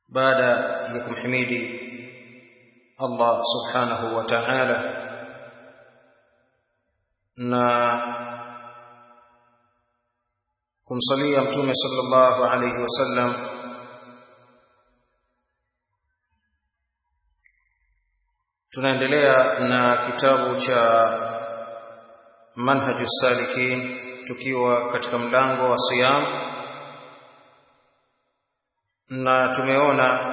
baada ya kumhimidi Allah subhanahu wa ta'ala na kumsalia mtume sallallahu alayhi wasallam tunaendelea na kitabu cha manhaju salikin tukiwa katika mlango wa siyam na tumeona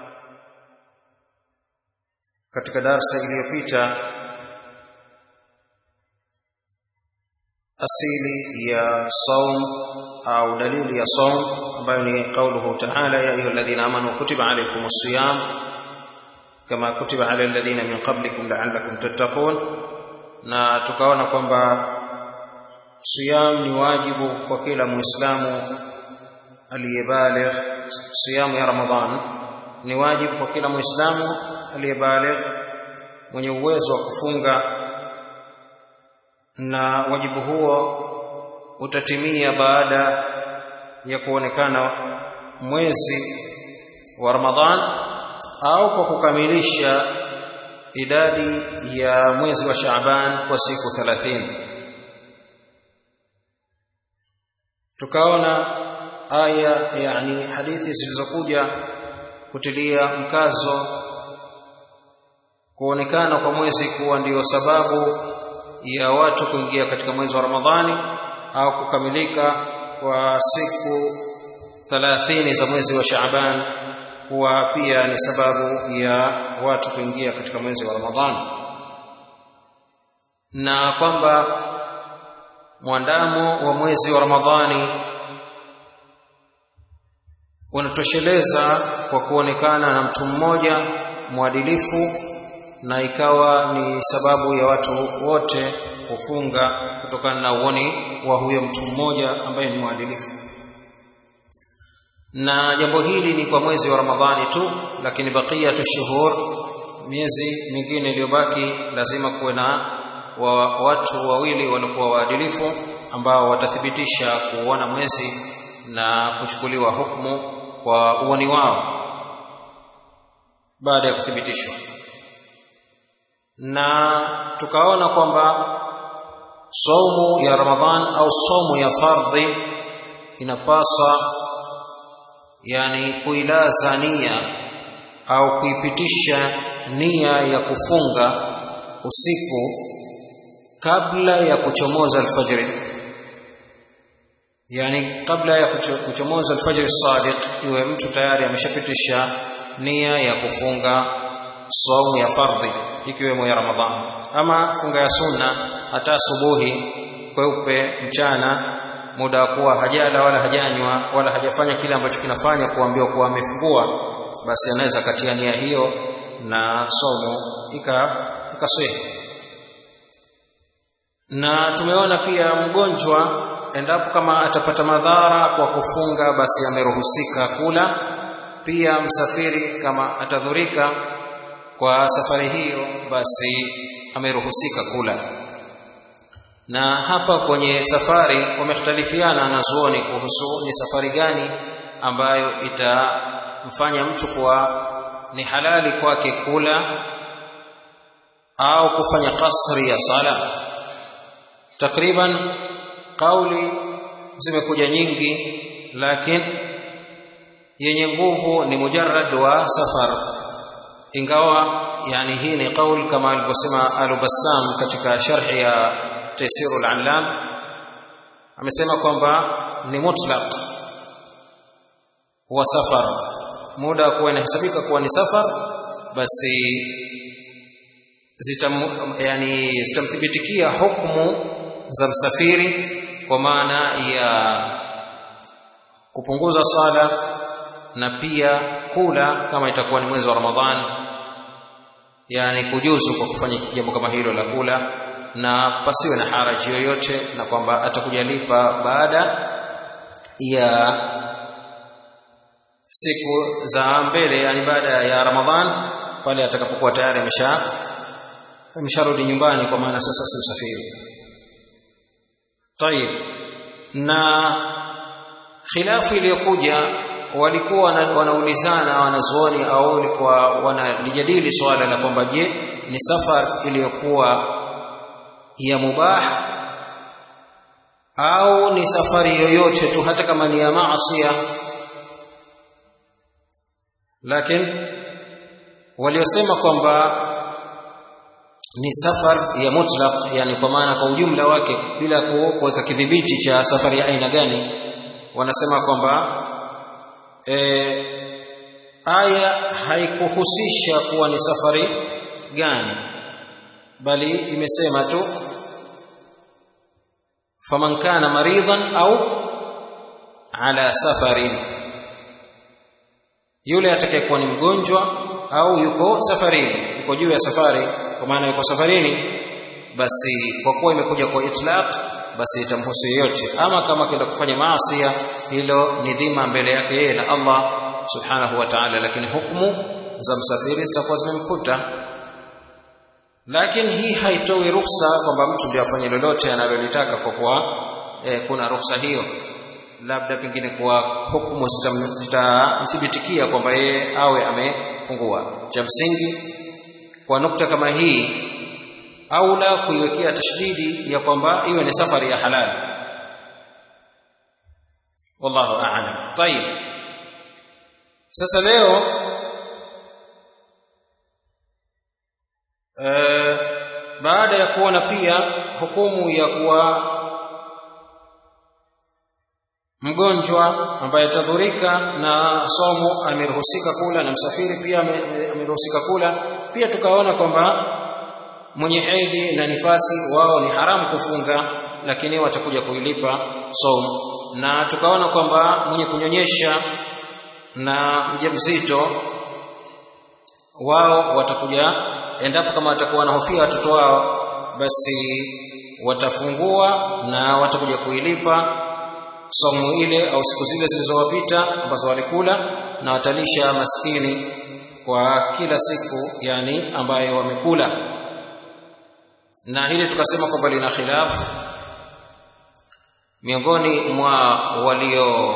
katika darsa iliyopita asili ya saum au dalili ya saum ambayo ni qauluhu ta'ala ya ayyuhalladhina amanu kutiba alaykumus siyam kama kutiba ala alladhina min qablikum la'allakum tattaqun na tukaona kwamba siyam ni wajibu kwa kila muislamu aliyebaligh siyam ya ramadhan ni wajibu kwa kila muislamu aliyebaligh mwenye uwezo wa kufunga na wajibu huo utatimia baada ya kuonekana mwezi wa Ramadhan au kwa kukamilisha idadi ya mwezi wa Shaaban kwa siku 30 tukaona aya yani hadithi zilizokuja kutilia mkazo kuonekana kwa mwezi kuwa ndiyo sababu ya watu kuingia katika mwezi wa Ramadhani au kukamilika kwa siku 30 za mwezi wa Shaaban kuwa pia ni sababu ya watu kuingia katika mwezi wa Ramadhani na kwamba mwandamo wa mwezi wa Ramadhani unatosheleza kwa kuonekana na mtu mmoja mwadilifu na ikawa ni sababu ya watu wote kufunga kutokana na uoni wa huyo mtu mmoja ambaye ni mwadilifu na jambo hili ni kwa mwezi wa Ramadhani tu lakini baqiyatu shuhur miezi mingine iliyobaki lazima kuwe na wa watu wawili waliokuwa waadilifu ambao watathibitisha kuona mwezi na kuchukuliwa hukumu kwa uoni wao baada ya kuthibitishwa na tukaona kwamba saumu ya Ramadhan au saumu ya fardhi inapasa yani kuilaza nia au kuipitisha nia ya kufunga usiku kabla ya kuchomoza alfajiri yani kabla ya kuchomoza alfajiri sadiq iwe mtu tayari ameshapitisha nia ya kufunga saumu ya fardhi ikiwemo ya Ramadhan ama funga ya sunna hata asubuhi kweupe mchana muda wa kuwa hajala wala hajanywa wala hajafanya kile ambacho kinafanya kuambiwa kuwa amefungua basi anaweza katia nia hiyo na somo ika ikaswehi na tumeona pia mgonjwa endapo kama atapata madhara kwa kufunga basi ameruhusika kula pia msafiri kama atadhurika kwa safari hiyo basi ameruhusika kula na hapa kwenye safari wamekhtalifiana na zuoni kuhusu ni safari gani ambayo itamfanya mtu kuwa ni halali kwake kula au kufanya kasri ya sala takriban kauli zimekuja nyingi lakini yenye nguvu ni mujarrad wa safar ingawa yani hii ni kaul kama alivyosema al-Bassam katika sharhi ya Taysirul Allam amesema kwamba ni mutlaq wa safar muda kuwa inahesabika kuwa ni safar basi zitam yani zitamthibitikia hukumu za msafiri kwa maana ya kupunguza sala na pia kula kama itakuwa ni mwezi wa Ramadhani yani kujuzu kwa kufanya jambo kama hilo la kula na pasiwe na haraji yoyote na kwamba atakujalipa baada ya siku za mbele yani baada ya Ramadhan pale atakapokuwa tayari amesha amesharudi nyumbani kwa maana sasa si msafiri طيب na khilafu iliyokuja walikuwa wanaulizana wanazuoni au walikuwa wanalijadili swala la kwamba je ni safar iliyokuwa ya mubah au ni safari yoyote tu hata kama ni ya maasiya lakini waliosema kwamba ni safar ya mutlaq yani kwa maana kwa ujumla wake bila kuweka kidhibiti cha safari ya aina gani wanasema kwamba e, aya haikuhusisha kuwa ni safari gani bali imesema tu faman kana maridan au ala safarin yule atakayekuwa ni mgonjwa au yuko safarini yuko juu ya safari kwa maana yuko safarini basi kwa kuwa imekuja kwa itlaq basi itamhusu yoyote ama kama kwenda kufanya maasi hilo ni dhima mbele yake yeye na Allah subhanahu wa ta'ala lakini hukumu za msafiri zitakuwa zimemkuta lakini hii haitoi ruhusa kwamba mtu ndio afanye lolote analolitaka kwa kuwa eh, kuna ruhusa hiyo labda pengine kwa hukumu zitamthibitikia kwamba yeye awe amefungua cha msingi kwa nukta kama hii au la kuiwekea tashdidi ya kwamba iwe ni safari ya halali wallahu a'lam tayib sasa leo e, baada ya kuona pia hukumu ya kuwa mgonjwa ambaye atadhurika na somo ameruhusika kula na msafiri pia ameruhusika kula pia tukaona kwamba mwenye hedhi na nifasi wao ni haramu kufunga lakini watakuja kuilipa somo na tukaona kwamba mwenye kunyonyesha na mjamzito wao watakuja endapo kama watakuwa wanahofia watoto wao basi watafungua na watakuja kuilipa somo ile au siku zile zilizowapita ambazo walikula na watalisha maskini kwa kila siku yani ambayo wamekula na hili tukasema kwamba lina khilafu miongoni mwa walio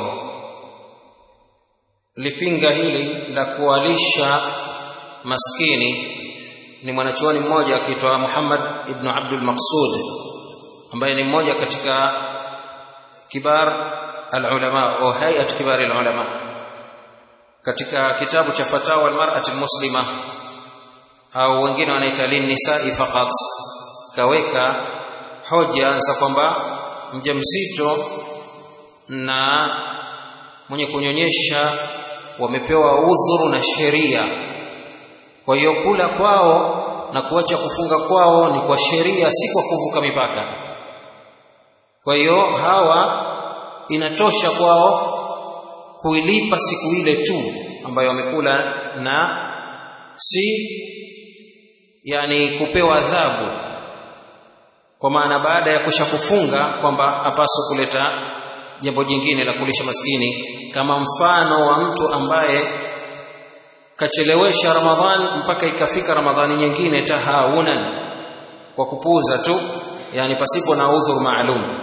lipinga hili la kuwalisha maskini ni mwanachuoni mmoja akiitwa Muhammad ibn Abdul Maqsud ambaye ni mmoja katika kibar alulama au hayat kibar alulama katika kitabu cha fatawa almar'ati almuslima au wengine wanaita linnisa'i faqat kaweka hoja za kwamba mjamzito na mwenye kunyonyesha wamepewa udhuru na sheria kwa hiyo kula kwao na kuacha kufunga kwao ni kwa sheria si kwa kuvuka mipaka kwa hiyo hawa inatosha kwao kuilipa siku ile tu ambayo wamekula na si yani kupewa adhabu kwa maana baada ya kusha kufunga kwamba apaswa kuleta jambo jingine la kulisha maskini kama mfano wa mtu ambaye kachelewesha ramadhani mpaka ikafika ramadhani nyingine tahawunan kwa kupuuza tu yani pasipo na udhur maalum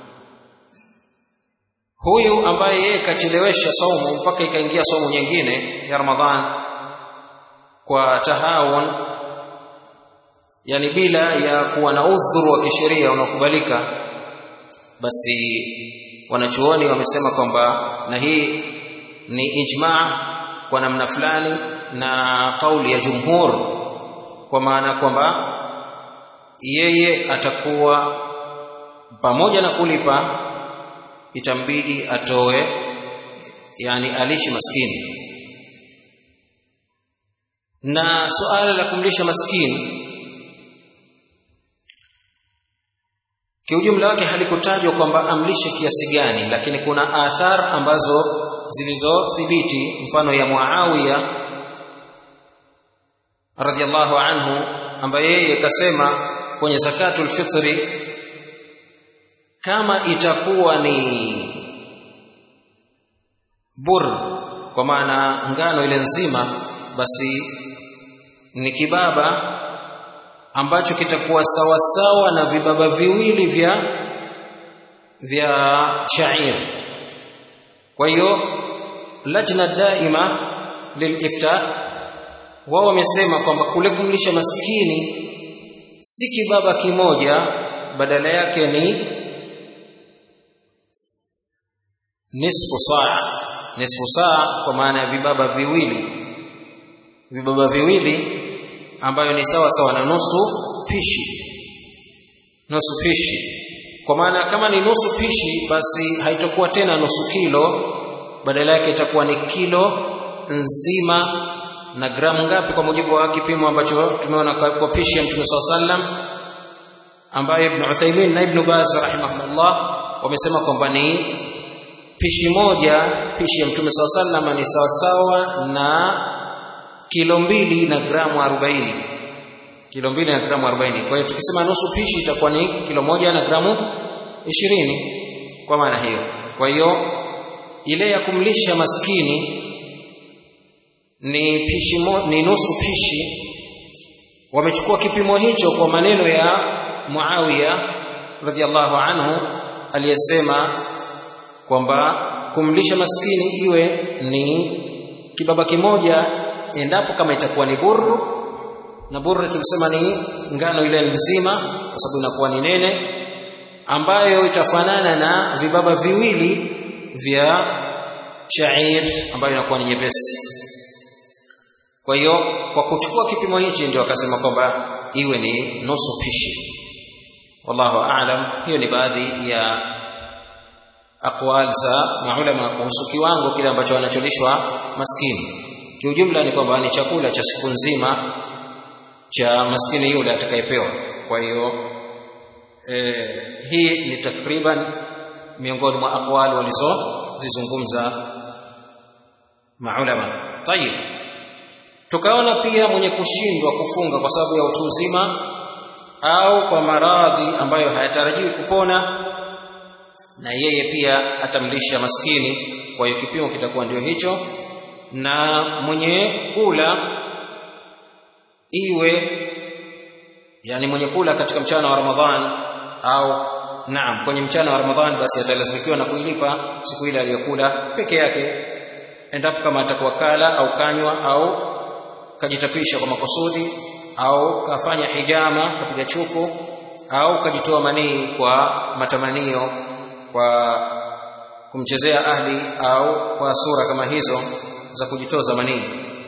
huyu ambaye yeye kachelewesha saumu mpaka ikaingia saumu nyingine ya ramadhan kwa tahawun yani bila ya kuwa na udhuru wa kisheria unaokubalika basi wanachuoni wamesema kwamba na hii ni ijma kwa namna fulani na kauli ya jumhur kwa maana kwamba yeye atakuwa pamoja na kulipa itambidi atoe yani alishi maskini na suala la kumlisha maskini kiujumla wake halikutajwa kwamba amlishe kiasi gani lakini kuna athar ambazo zilizothibiti mfano ya Muawiya radhiallahu anhu ambaye yeye kasema kwenye zakatul fitri kama itakuwa ni bur kwa maana ngano ile nzima basi ni kibaba ambacho kitakuwa sawa sawa na vibaba viwili vya vya shair kwa hiyo lajna daima lilifta wao wamesema kwamba kule kumlisha maskini si kibaba kimoja badala yake ni nisfu saa nisfu saa kwa maana ya vibaba viwili vibaba viwili ambayo ni sawa sawa na nusu pishi nusu pishi kwa maana kama ni nusu pishi basi haitakuwa tena nusu kilo badala yake itakuwa ni kilo nzima na gramu ngapi kwa mujibu wa kipimo ambacho tumeona kwa, kwa pishi ya Mtume SAW sallam ambaye Ibn Uthaymeen na Ibn Baz rahimahullah wamesema kwamba ni pishi moja pishi ya Mtume SAW sallam ni sawasawa na kilo mbili na gramu 40 kilo mbili na gramu 40 kwa hiyo tukisema nusu pishi itakuwa ni kilo moja na gramu 20 kwa maana hiyo kwa hiyo ile ya kumlisha maskini ni pishi mo, ni nusu pishi wamechukua kipimo hicho kwa maneno ya Muawiya radhiallahu anhu aliyesema kwamba kumlisha maskini iwe ni kibaba kimoja endapo kama itakuwa ni burru na burru tulisema ni ngano ile nzima kwa sababu inakuwa ni nene ambayo itafanana na vibaba viwili vya shair ambayo inakuwa ni nyepesi kwa hiyo kwa kuchukua kipimo hichi ndio akasema kwamba iwe ni nusu pishi wallahu aalam hiyo ni baadhi ya aqwal za maulama kuhusu kiwango kile ambacho wanacholishwa maskini kiujumla ni kwamba ni chakula cha siku nzima cha maskini yule atakayepewa kwa hiyo eh, hii ni takriban miongoni mwa aqwal walizozizungumza maulama tayib tukaona pia mwenye kushindwa kufunga kwa sababu ya utu uzima au kwa maradhi ambayo hayatarajiwi kupona na yeye pia atamlisha maskini kwa hiyo kipimo kitakuwa ndio hicho na mwenye kula iwe yani mwenye kula katika mchana wa Ramadhan au naam kwenye mchana wa Ramadhan basi atalazimikiwa na kuilipa siku ile aliyokula peke yake endapo kama atakuwa kala au kanywa au kajitapisha kwa makusudi au kafanya hijama kapiga chuku au kajitoa manii kwa matamanio kwa kumchezea ahli au kwa sura kama hizo za kujitoza manii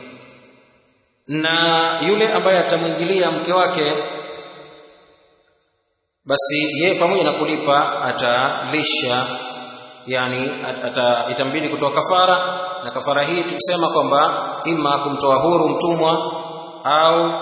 na yule ambaye atamwingilia mke wake basi yeye pamoja na kulipa atalisha yani ata, itambidi kutoa kafara na kafara hii tukisema kwamba ima kumtoa huru mtumwa au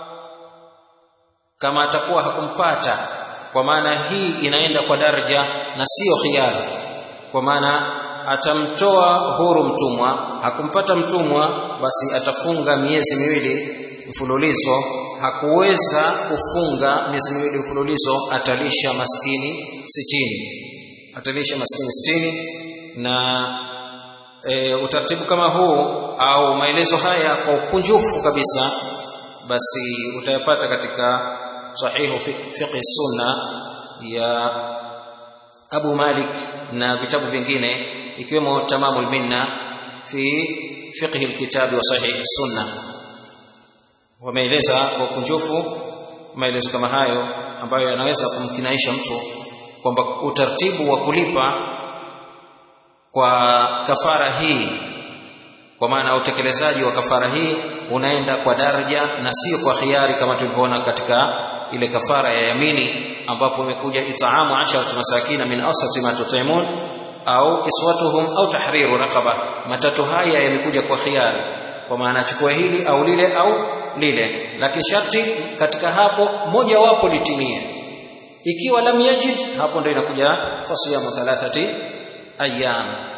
kama atakuwa hakumpata kwa maana hii inaenda kwa daraja na sio khiari kwa maana atamtoa huru mtumwa hakumpata mtumwa basi atafunga miezi miwili mfululizo hakuweza kufunga miezi miwili mfululizo atalisha maskini sitini atalisha maskini sitini na e, utaratibu kama huu au maelezo haya kwa ukunjufu kabisa basi utayapata katika sahihu fiqh sunna ya Abu Malik na vitabu vingine ikiwemo Tamamul Minna fi fiqh alkitab wa sahih sunna wameeleza kwa ukunjufu maelezo kama hayo ambayo yanaweza kumkinaisha mtu kwamba utaratibu wa kulipa kwa kafara hii kwa maana utekelezaji wa kafara hii unaenda kwa daraja na sio kwa khiari kama tulivyoona katika ile kafara ya yamini ambapo imekuja itaamu asharat masakina min awsati ma tutaimun au kiswatuhum au tahriru raqaba matatu haya yamekuja kwa khiari kwa maana chukua hili au lile au lile lakini sharti katika hapo moja wapo litimie ikiwa lam yajid hapo ndio inakuja fasiyamu thalathati ayyam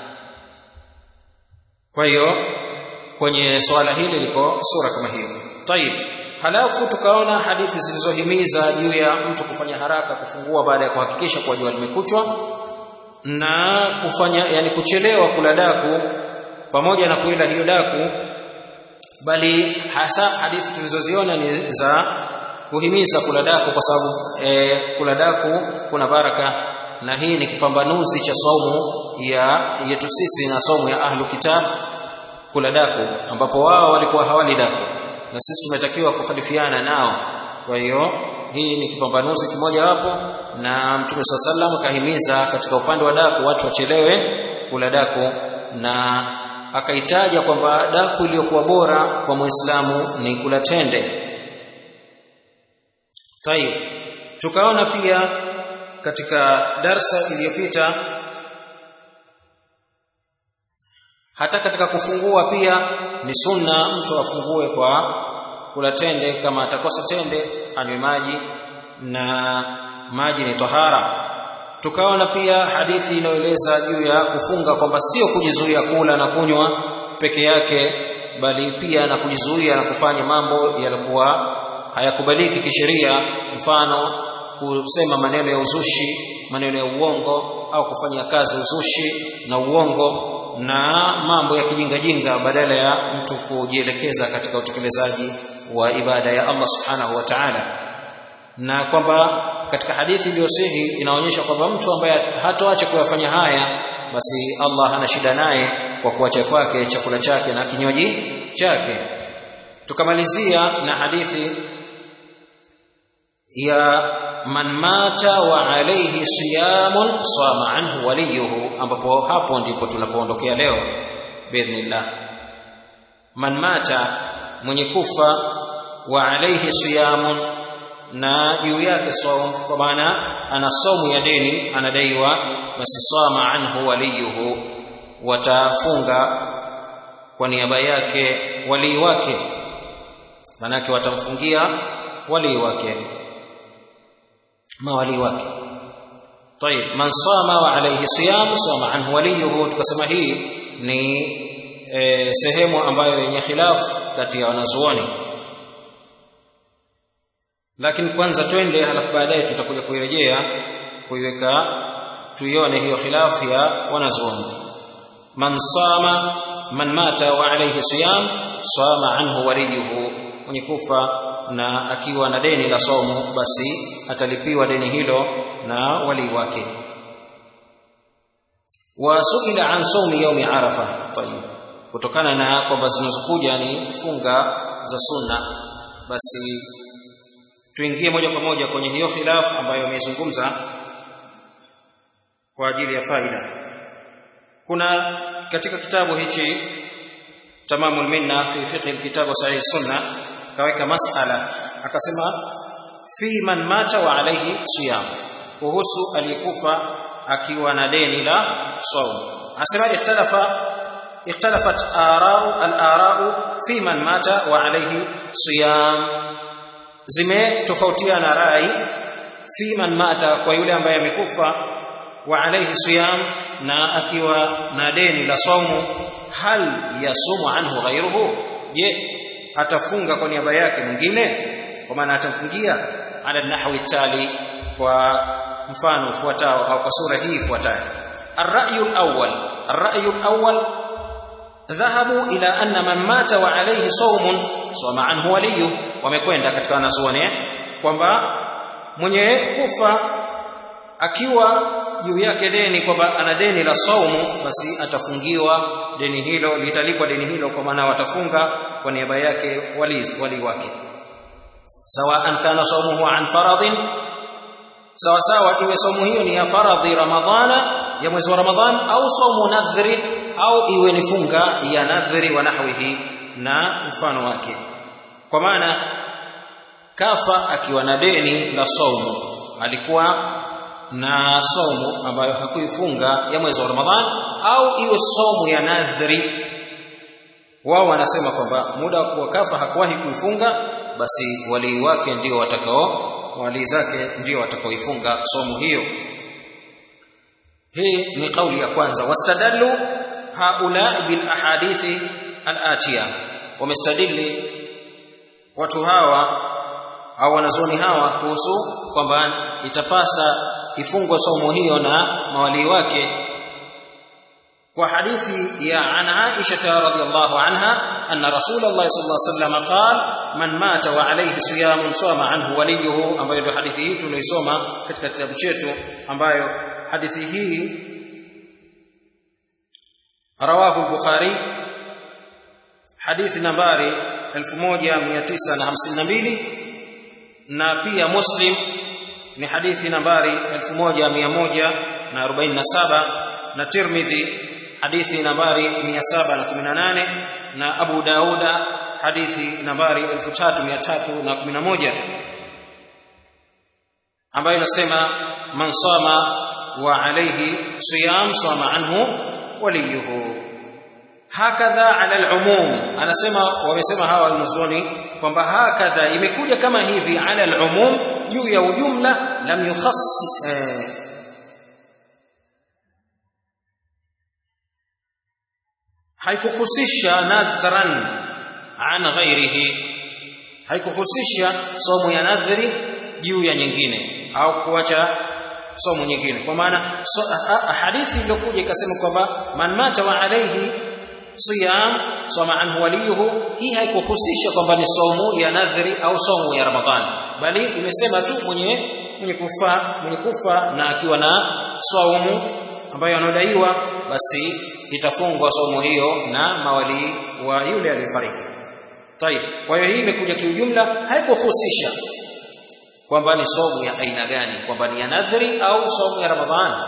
kwa hiyo kwenye swala hili liko sura kama hiyo tayib halafu tukaona hadithi zilizohimiza juu ya mtu kufanya haraka kufungua baada ya kuhakikisha kuwa jua limekuchwa na kufanya yani kuchelewa kula daku pamoja na kuila hiyo daku bali hasa hadithi tulizoziona ni za kuhimiza kula daku kwa sababu e, kula daku kuna baraka na hii ni kipambanuzi cha saumu ya yetu sisi na saumu ya ahlu kitab kula daku ambapo wao walikuwa hawali daku na sisi tumetakiwa kukhalifiana nao kwa hiyo hii ni kipambanuzi kimoja wapo na mtume saa sallam akahimiza katika upande wa daku watu wachelewe kula daku na akaitaja kwamba daku iliyokuwa bora kwa muislamu ni kula tende tayib tukaona pia katika darsa iliyopita hata katika kufungua pia ni sunna mtu afungue kwa kula tende kama atakosa tende anywe maji na maji ni tahara tukaona pia hadithi inayoeleza juu ya kufunga kwamba sio kujizuia kula na kunywa peke yake bali pia na kujizuia na kufanya mambo yalikuwa hayakubaliki kisheria mfano kusema maneno ya uzushi maneno ya uongo au kufanya kazi uzushi na uongo na mambo ya kijingajinga badala ya mtu kujielekeza katika utekelezaji wa ibada ya Allah subhanahu wa ta'ala na kwamba katika hadithi iliyosihi inaonyesha kwamba mtu ambaye hatoacha kuyafanya haya basi Allah hana shida naye kwa kuacha kwake chakula chake na kinywaji chake tukamalizia na hadithi ya man mata wa alayhi siyamun sama anhu waliyuhu ambapo hapo ndipo tunapoondokea leo biidhnillah man mata mwenye kufa wa alayhi siyamun na juu yake saum kwa maana ana somu ya deni anadaiwa basi sama anhu waliyuhu watafunga kwa niaba yake walii wake manake watamfungia walii wake mawali wake طيب من صام وعليه صيام صام عنه وليه tukasema hii ni e, sehemu ambayo yenye khilafu kati ya wanazuoni lakini kwanza twende halafu baadaye tutakuja kuirejea kuiweka tuione hiyo khilafu ya wanazuoni man sama man mata wa alayhi siyam sama anhu waliyuhu mwenye kufa na akiwa na deni la somo basi atalipiwa deni hilo na wali wake wasuila an saumi yaumi arafa tayib kutokana na kwamba zinazokuja ni funga za sunna basi tuingie moja kwa moja kwenye hiyo khilafu ambayo imezungumza kwa ajili ya faida kuna katika kitabu hichi tamamul minna fi fiqh alkitab wa sahih sunna kaweka masala akasema fi man mata wa alayhi siyam kuhusu aliyekufa akiwa na deni la saum asema ikhtalafa اختلفت آراء الآراء في من مات وعليه صيام zimetofautiana rai fi man mata kwa yule ambaye amekufa wa alayhi siyam na akiwa na deni la saumu hal yasumu anhu ghayruhu je atafunga kwa niaba yake mwingine kwa maana atamfungia ala nahwi tali kwa mfano ufuatao au kwa sura hii ifuatayo الرأي الأول الرأي الأول ذهبوا إلى أن من مات وعليه صوم صوم عنه وليه wamekwenda katika wanazuoni kwamba mwenye kufa akiwa juu yake deni kwamba ana deni la saumu basi atafungiwa deni hilo litalipwa deni hilo kwa maana watafunga kwa niaba yake wali, wali wake sawaan kana saumuhu an faradhin sawa sawa iwe saumu hiyo ni ya faradhi ramadhana ya mwezi wa ramadhan au saumu nadhri au iwe ni funga ya nadhri wa nahwihi na mfano wake kwa maana kafa akiwa na deni la saumu alikuwa na saumu ambayo hakuifunga ya mwezi wa ramadhan au iwe saumu ya nadhri wao wanasema kwamba muda wa kuwa kafa hakuwahi kuifunga basi walii wake ndio watakao walii zake ndio watakaoifunga somu hiyo hii ni kauli ya kwanza wastadallu haula bil ahadithi al atiya wamestadili watu hawa au wanazoni hawa kuhusu kwamba itapasa ifungwe somo hiyo na mawalii wake kwa hadithi ya an Aisha radhiyallahu anha anna Rasulullah sallallahu alaihi wasallam qala man mata wa alayhi siyamun sama anhu waliyuhu ambayo ndio hadithi hii tunaisoma katika kitabu chetu ambayo hadithi hii rawahu al-Bukhari hadithi nambari 1952 na pia Muslim ni hadithi nambari 1147 na Tirmidhi hadithi nambari 718 na Abu Dauda hadithi nambari 3311 ambayo inasema man sama wa alayhi siyam sama anhu waliyuhu hakadha ala al-umum anasema wamesema hawa wanazuoni kwamba hakadha imekuja kama hivi ala al-umum juu ya ujumla lam yukhass eh, haikuhusisha nadhran an ghairihi haikuhusisha somo ya nadhri juu ya nyingine au kuacha somo nyingine kwa maana so, hadithi iliyokuja ikasema kwamba man mata wa alayhi siyam soma anhu waliyuhu hii haikuhusisha kwamba ni somo ya nadhri au somo ya ramadhani bali imesema tu mwenye mwenye kufa mwenye kufa na akiwa na saumu ambayo anadaiwa basi itafungwa somo hiyo na mawali wa yule aliyefariki tayib kwa hiyo hii imekuja kiujumla haikuhusisha kwamba ni somo ya aina gani kwamba ni ya nadhri au somo ya ramadhani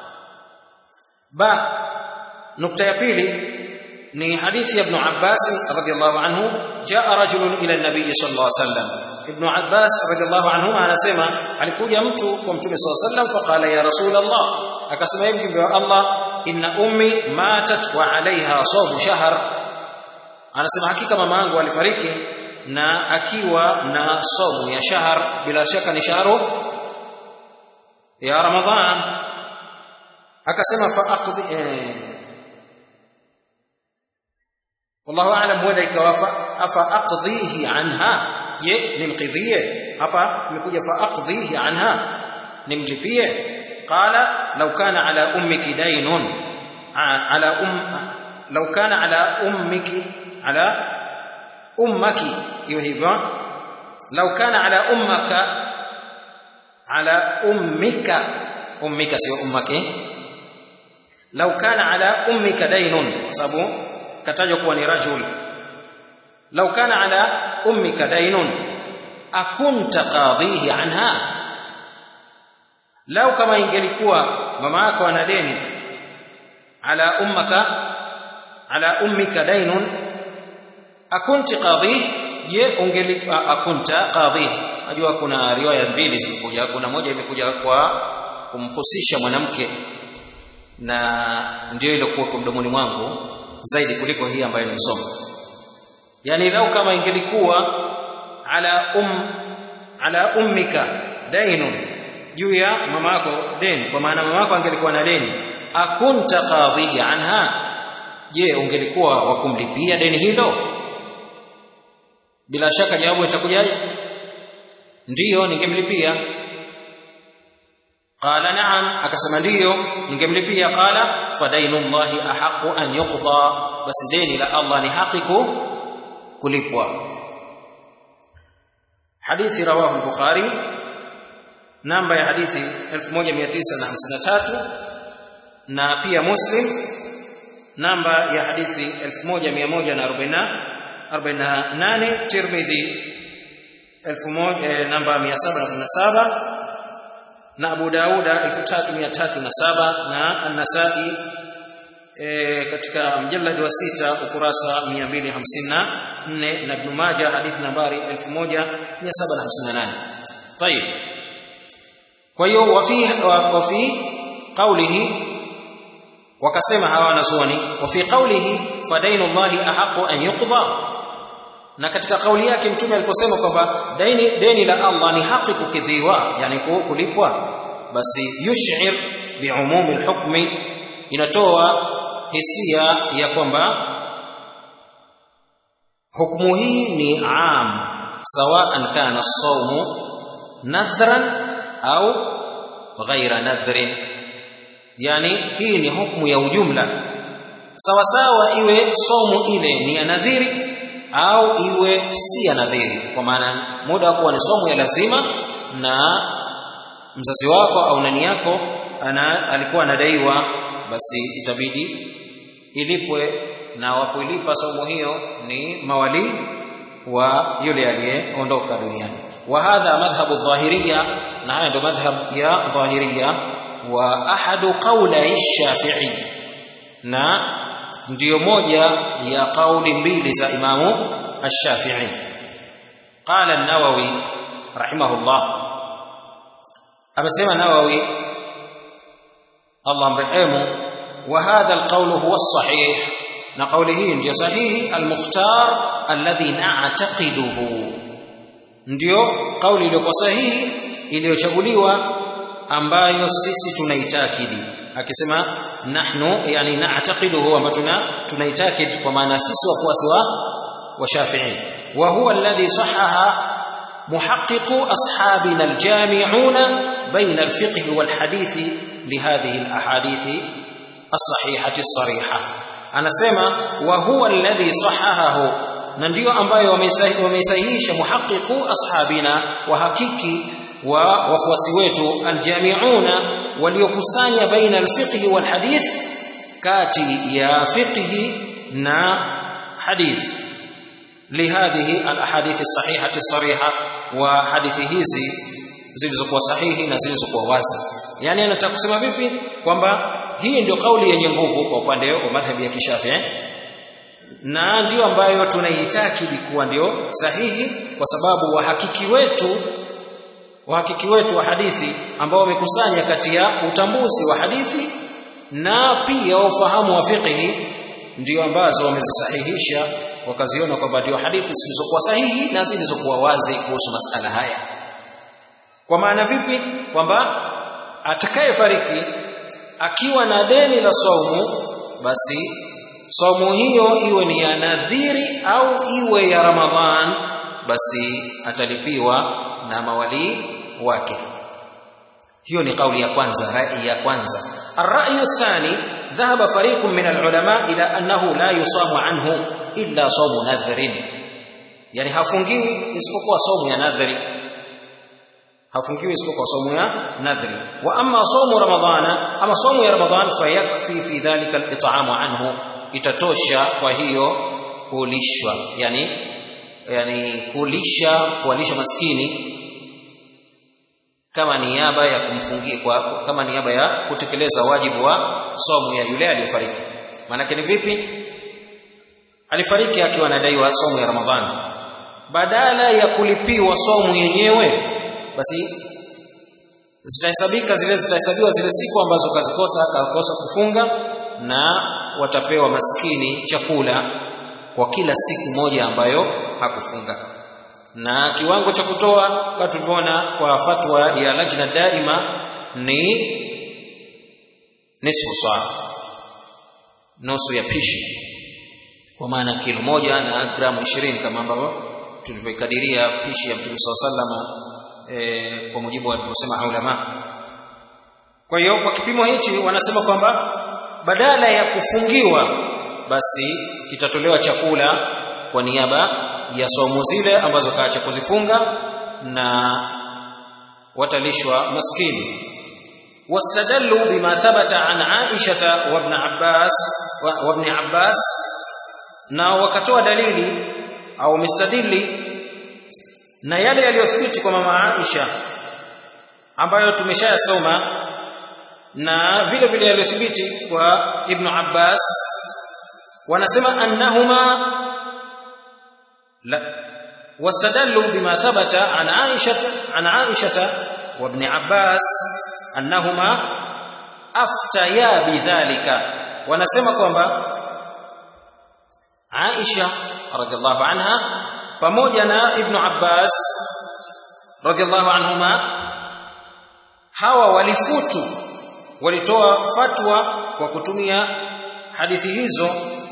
ba nukta ya pili ni hadithi ya ibn Abbas radhiyallahu anhu jaa rajulun ila an-nabiy sallallahu alaihi wasallam ibn Abbas radhiyallahu anhu anasema alikuja mtu kwa mtume sallallahu alaihi wasallam faqala ya rasulullah akasema hivi mjumbe wa Allah inna ummi matat wa alaiha sawm shahr anasema hakika mama yangu alifariki na akiwa na somu ya shahar bila shaka ni shahru ya ramadhan akasema fa aqdi eh, wallahu a'lam huenda ikawa afa aqdhihi anha je nimqidhie hapa imekuja fa aqdhihi anha nimlipie qala law kana ala ummiki daynun ala um law kana ala ummiki ala ummaki hiyo hivyo law kana ala ummaka ala ummika ummika sio ummaki law kana ala ummika daynun sababu katajwa kuwa ni rajul law kana ala ummika daynun akunta qadhihi anha law kama ingelikuwa mama yako ana deni ala ummaka ala ummika daynun akunti qadhi je ungeli akunta qadhi najua kuna riwaya mbili zimekuja kuna moja imekuja kwa kumhusisha mwanamke na ndio ile kwa mdomoni mwangu zaidi kuliko hii ambayo nisoma yani lau kama ingelikuwa ala um ala ummika dainun juu ya mamako deni kwa maana mamako angelikuwa na deni akunta qadhihi anha je ungelikuwa wa kumlipia deni hilo bila shaka jawabu itakujaje ndiyo ningemlipia qala na'am akasema ndiyo ningemlipia qala fadainullahi ahaqu an yuqda basi deni la Allah ni haki kulipwa hadithi rawahu al-bukhari namba ya hadithi 1953 na pia muslim namba ya hadithi 1148 tirmidhi 1000 namba 717 na Abu Dauda 3307 na An-Nasa'i e, katika mjallad wa sita ukurasa 254 na Ibn Majah hadithi nambari 1758 طيب kwa hiyo wafi wafi qawlihi wakasema hawa wanazuoni wafi qawlihi fadainullahi ahaqu an yuqda na katika kauli yake mtume aliposema kwamba deni deni la Allah ni haki kukidhiwa yani kulipwa basi yush'ir bi'umumi al-hukmi inatoa hisia ya kwamba hukumu hii ni am sawa'an kana as-sawmu nadhran au ghaira nadhrin yani hii ni hukumu ya ujumla sawa sawa iwe somu ile ni ya nadhiri au iwe si ya nadhiri kwa maana muda wa kuwa ni somo ya lazima na mzazi wako au nani yako ana alikuwa anadaiwa basi itabidi ilipwe na wakuilipa saumu hiyo ni mawali wa yule aliyeondoka duniani wa hadha madhhabu dhahiriya na haya ndio madhhab ya dhahiriya wa ahadu qawla shafi'i na ndiyo moja ya kauli mbili za imamu ash-shafi'i qala an-nawawi rahimahullah amesema nawawi Allah mrehemu wa hadha al-qawl huwa as-sahih na kauli hii ndio sahihi al-mukhtar alladhi na'taqiduhu ndio kauli iliyokuwa sahihi iliyochaguliwa ambayo sisi tunaitakidi akisema nahnu yani na'taqiduhu ambayo tuna tunaitakid kwa maana sisi wafuasi wa wa Shafi'i wa huwa alladhi sahaha محقق أصحابنا الجامعون بين الفقه والحديث لهذه الأحاديث الصحيحة الصريحة أنا سمع وهو الذي صححه ننديو ambayo wameisahihisha muhaqiqu ashabina wahakiki wa wafuasi wetu aljamiuna waliokusanya baina alfiqh walhadith kati ya fiqh na hadith لهذه الاحاديث الصحيحه الصريحه وحديث hizi zilizokuwa sahihi na zilizokuwa wazi yani anataka kusema vipi kwamba hii ndio kauli yenye nguvu kwa upande wa madhhabi ya kishafi eh? na ndio ambayo tunaitakidi kuwa ndio sahihi kwa sababu wahakiki wetu wahakiki wetu wa hadithi ambao wamekusanya kati ya utambuzi wa hadithi na pia ufahamu wa fiqhi ndio ambazo wamezisahihisha wakaziona kwamba ndio hadithi zilizokuwa sahihi na zilizokuwa wazi kuhusu masala haya kwa maana vipi kwamba atakayefariki akiwa na deni la saumu basi saumu hiyo iwe ni ya nadhiri au iwe ya ramadhan basi atalipiwa na mawali wake hiyo ni kauli ya kwanza rai ya kwanza الرأي الثاني ذهب فريق من العلماء إلى أنه لا يصام عنه إلا صوم نذر يعني hafungiwi isipokuwa saumu ya nadhri hafungiwi isipokuwa saumu ya nadhri wa amma saumu ramadhana ama saumu ya ramadhan fayakfi fi dhalika al-it'amu anhu itatosha kwa hiyo kulishwa yani yani kulisha kuwalisha maskini kama niaba ya kumfungia kwa kama niaba ya kutekeleza wajibu wa somo ya yule aliyefariki maana ni vipi alifariki akiwa anadaiwa somo ya ramadhani badala ya kulipiwa somo yenyewe basi zitahesabika zile zitahesabiwa zile siku ambazo kazikosa akakosa kufunga na watapewa maskini chakula kwa kila siku moja ambayo hakufunga na kiwango cha kutoa kama tulivyoona kwa fatwa ya lajna daima ni nisfu saa nusu ya pishi kwa maana kilo moja na gramu 20 kama ambavyo tulivyoikadiria pishi ya Mtume SAW e, kwa mujibu walivyosema ulama kwa hiyo kwa kipimo hichi wanasema kwamba badala ya kufungiwa basi kitatolewa chakula kwa niaba ya saumu zile ambazo kaacha kuzifunga na watalishwa maskini wastadallu bima thabata an Aisha wa ibn Abbas wa ibn Abbas na wakatoa dalili au mistadili na yale yaliyothibiti kwa mama Aisha ambayo tumeshayasoma na vile vile yaliyothibiti kwa Ibn Abbas wanasema annahuma لا واستدلوا بما ثبت عن عائشة عن عائشة وابن عباس أنهما أفتيا بذلك ونسمى kwamba Aisha radhiallahu anha pamoja na Ibn Abbas radhiallahu anhuma hawa walifutu walitoa fatwa kwa kutumia hadithi hizo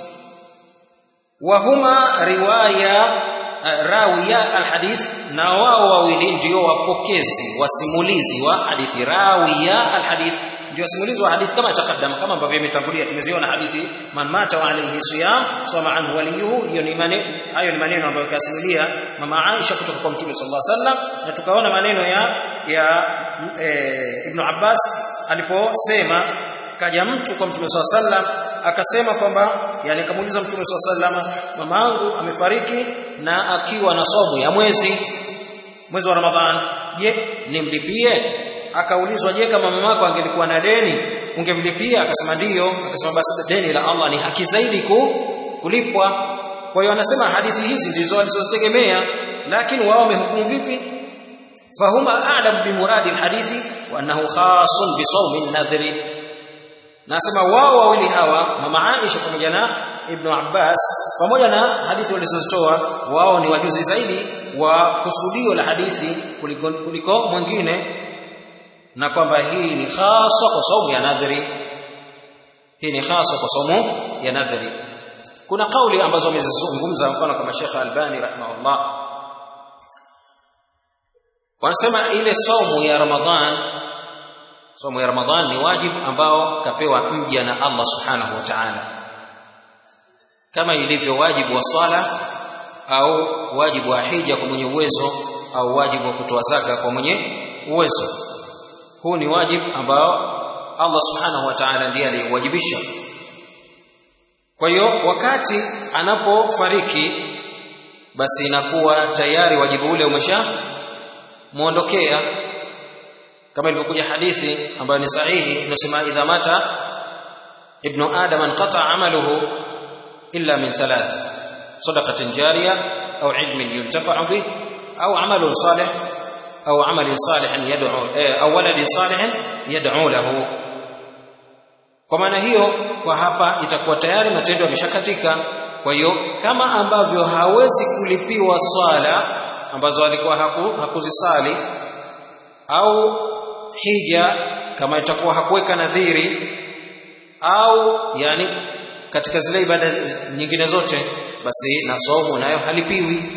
wahuma riwaya rawiya alhadith na wao wawili ndio wapokezi wasimulizi wa hadithi rawiya alhadith ndio wasimulizi wa hadithi kama takaddama kama ambavyo imetangulia tumeziona hadithi man mata wa alayhi siyam soma anhu waliyuhu hiyo ni maneno hayo ni maneno ambayo kasimulia mama Aisha kutoka kwa Mtume sallallahu alaihi wasallam na tukaona maneno ya ya e, Ibn Abbas aliposema kaja mtu kwa Mtume sallallahu alaihi wasallam akasema kwamba yani akamuuliza mtume sallallahu alaihi wasallam mamangu amefariki na akiwa na somu ya mwezi mwezi wa ramadhan je nimlipie akaulizwa je kama mamako angelikuwa na deni ungemlipia akasema ndiyo akasema basi deni la Allah ni haki zaidi ku, kulipwa kwa hiyo anasema hadithi hizi ndizo alizozitegemea lakini wao wamehukumu vipi fahuma a'lam bi muradi alhadithi wa annahu khasun bi sawmi an-nadhri nasema wao wawili hawa mama Aisha pamoja na Ibn Abbas pamoja na hadithi walizozitoa wao ni wajuzi zaidi wa kusudio la hadithi kuliko, kuliko mwingine na kwamba hii ni hasa kwa saumu ya nadhri hii ni hasa kwa saumu ya nadhri kuna kauli ambazo wamezizungumza mfano kama Sheikh Albani rahimahullah wanasema ile saumu ya Ramadhan saumu ya Ramadhan ni wajibu ambao kapewa mja na Allah subhanahu wa ta'ala kama ilivyo wajibu wa swala au wajibu wa hija kwa mwenye uwezo au wajibu wa kutoa zaka kwa mwenye uwezo huu ni wajibu ambao Allah subhanahu wa ta'ala ndiye aliyewajibisha kwa hiyo wakati anapofariki basi inakuwa tayari wajibu ule umesha muondokea kama ilivyokuja hadithi ambayo ni sahihi inasema idha mata ibnu adam anqata amaluhu illa min thalath sadaqatin jariya au ilmin yuntafa'u bih au amalun salih au amalin salihin yad'u au waladin salihin yad'u lahu kwa maana hiyo kwa hapa itakuwa tayari matendo yameshakatika kwa hiyo kama ambavyo hawezi kulipiwa swala ambazo alikuwa haku, hakuzisali au hija kama itakuwa hakuweka nadhiri au yani katika zile ibada nyingine zote basi na somo nayo halipiwi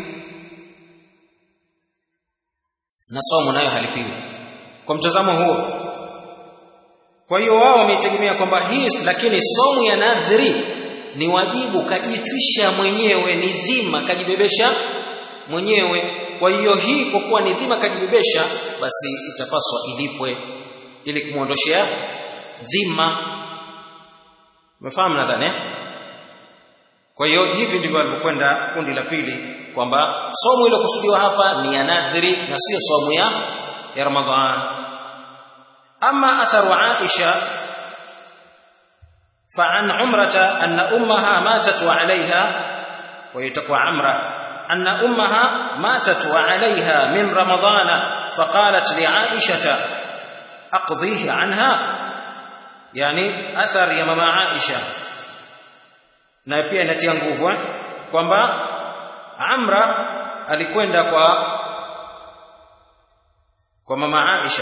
na somo nayo halipiwi kwa mtazamo huo kwa hiyo wao wametegemea kwamba hii lakini somo ya nadhiri ni wajibu kajitwisha mwenyewe ni dhima kajibebesha mwenyewe kwa hiyo hii kwa kuwa ni dhima kajibebesha basi itapaswa ilipwe ili kumwondoshea dhima umefahamu nadhani kwa hiyo hivi ndivyo alivyokwenda kundi la pili kwamba somo ile kusudiwa hapa ni ya nadhiri na sio somo ya ya Ramadhan ama atharu Aisha فعن عمرة أن أمها ماتت وعليها ويتقوى عمرة أن أمها ماتت وعليها من رمضان فقالت لعائشة أقضيه عنها يعني أثر يا ماما عائشة na pia inatia nguvu kwamba Amra alikwenda kwa kwa mama Aisha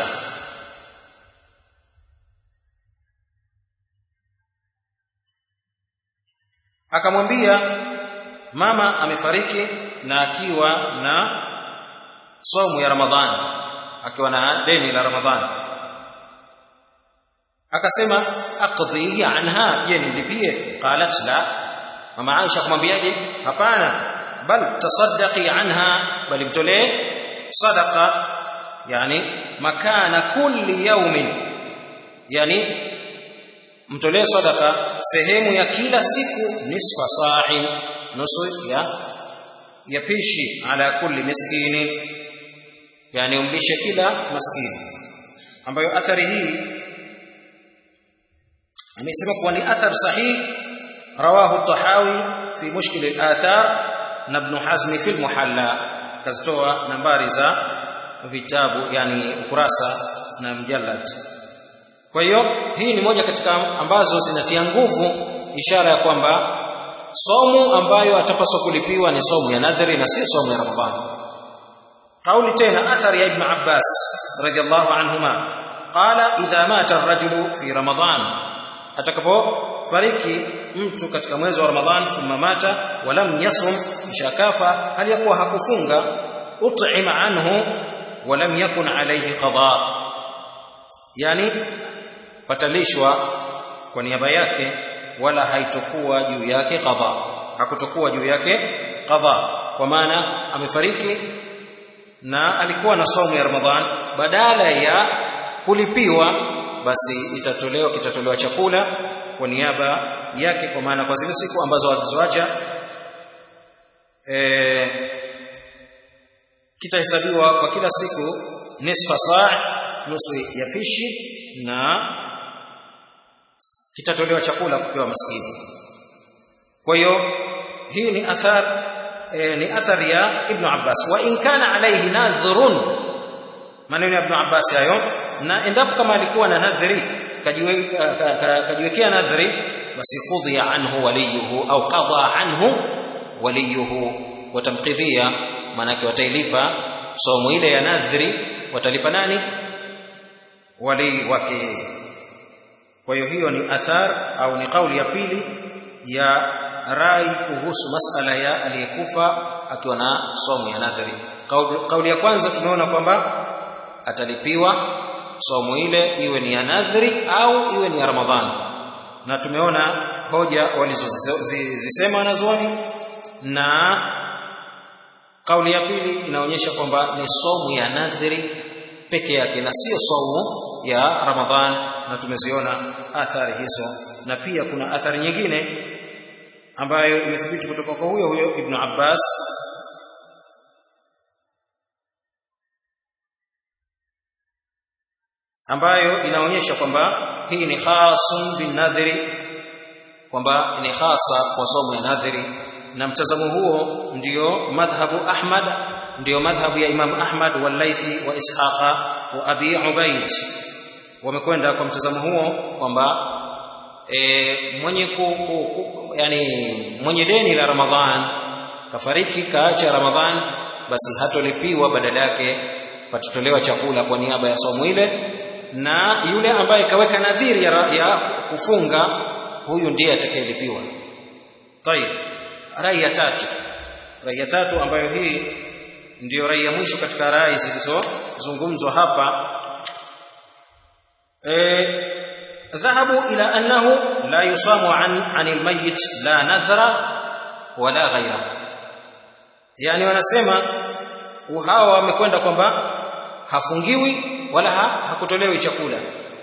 akamwambia mama amefariki na akiwa na somu ya Ramadhani akiwa na deni la Ramadhani akasema aqdhihi anha je nilipie qalat la mama Aisha kumwambiaje hapana bal tasaddaqi anha bali mtolee sadaqa yani makana kulli yawmin yani mtolee sadaqa sehemu ya kila siku nisfa sa'in nusu ya ya pishi ala kulli miskini yani umlishe kila maskini ambayo athari hii amesema kuwa ni athar sahih rawahu tahawi fi mushkil al-athar na ibn hazm fi al-muhalla kazitoa nambari za vitabu yani ukurasa na mjallad kwa hiyo hii ni moja katika ambazo zinatia nguvu ishara ya kwamba somu ambayo atapaswa kulipiwa ni somu ya nadhri na si somu ya ramadhani kauli tena athari ya ibn abbas radiyallahu anhuma qala idha mata ar-rajulu fi ramadan atakapofariki mtu katika mwezi wa ramadhan thumma mata walam yasum shakafa hali yakuwa hakufunga ut'ima anhu walam yakun alayhi qada yani patalishwa kwa niaba yake wala haitokuwa juu yake qadha hakutokuwa juu yake qadha kwa maana amefariki na alikuwa na saumu ya ramadhan badala ya kulipiwa basi itatolewa kitatolewa chakula kwa niaba yake kwa maana kwa zile siku ambazo alizoacha e, kitahesabiwa kwa kila siku nisfa saa nusu ya pishi na kitatolewa chakula kupewa maskini kwa hiyo hii ni athar e, ni athari ya ibn Abbas wa in kana alayhi nadhrun maneno ya ibn Abbas hayo na endapo kama alikuwa na nadhri kajiwekea nadhri basi qudhiya anhu waliyuhu au qadha anhu waliyuhu watamqidhia manake watailipa somo ile ya nadhri watalipa nani wali wake kwa hiyo hiyo ni athar au ni kauli ya pili ya rai kuhusu masala ya aliyekufa akiwa na somo ya nadhri kauli ya kwanza tumeona kwamba atalipiwa somo ile iwe ni ya nadhri au iwe ni ya ramadhani na tumeona hoja walizozisema wanazuoni na kauli ya pili inaonyesha kwamba ni somu ya nadhri peke yake na sio somu ya ramadhan na tumeziona athari hizo na pia kuna athari nyingine ambayo imethibiti kutoka kwa huyo huyo ibn Abbas ambayo inaonyesha kwamba hii ni khasun bin nadhri kwamba ni hasa kwa somo ya nadhri na mtazamo huo ndio madhhabu Ahmad ndio madhhabu ya Imam Ahmad wal-Laythi wa Ishaqa wa Abi Ubaid wamekwenda kwa mtazamo huo kwamba e, mwenye ku, ku, ku, yani mwenye deni la Ramadhan kafariki kaacha Ramadhan basi hatolipiwa badala yake patatolewa chakula kwa niaba ya somo ile na yule ambaye kaweka nadhiri ya, ya kufunga huyu ndiye atakayelipiwa tayib rai ya tatu rai ya tatu ambayo hii ndiyo rai ya mwisho katika rai zilizozungumzwa hapa e, dhahabu ila annahu la yusamu an anil mayyit la nadhra wala ghaira yani wanasema hawa wamekwenda kwamba hafungiwi wala ha, hakutolewi chakula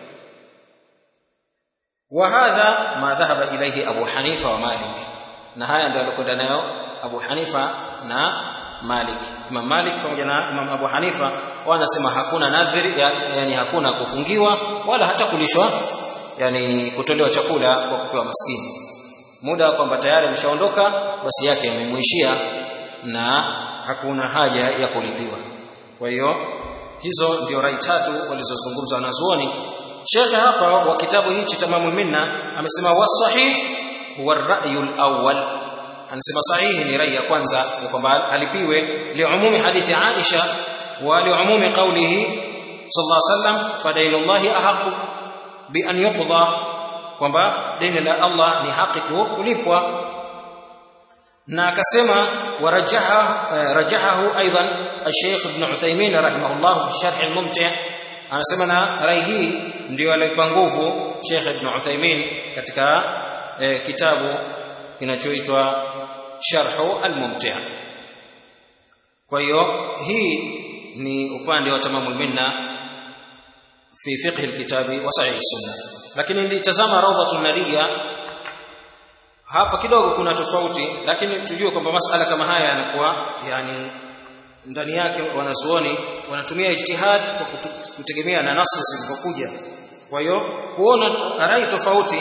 wa hadha ma dhahaba ilayhi abu hanifa wa malik na haya ndio alikwenda nayo Abu Hanifa na Malik. Imam Malik pamoja na Imam Abu Hanifa wanasema hakuna nadhiri, yani hakuna kufungiwa wala hata kulishwa, yani kutolewa chakula kwa kupewa maskini. Muda kwamba tayari ameshaondoka, basi yake yamemwishia na hakuna haja ya kulipiwa. Kwa hiyo hizo ndio rai tatu walizozungumza wanazuoni. Shekhe hapa wa kitabu hichi Tamamul Minna amesema wasahih huwa ar-ra'yu al-awwal anasema sahihi ni rai ya kwanza ya kwamba alipiwe liumumi hadithi Aisha wa liumumi qawlihi sallallahu alaihi wasallam fadailullahi ahaqu bi an yuqda kwamba deni la Allah ni haki kulipwa na akasema warajaha rajahahu aidan al-Sheikh Ibn Uthaymeen rahimahullah fi sharh al-mumti' anasema na rai hii ndio alipa nguvu Sheikh Ibn Uthaymeen katika eh, kitabu kinachoitwa Sharhu al-Mumti' kwa hiyo hii ni upande wa tamamul minna fi fiqh al-kitabi wa sahih sunna lakini nilitazama rawdatun nadiya hapa kidogo kuna tofauti lakini tujue kwamba masala kama haya yanakuwa yani ndani yake wanazuoni wanatumia ijtihad kwa kutegemea na nasi zilizokuja kwa hiyo kuona rai tofauti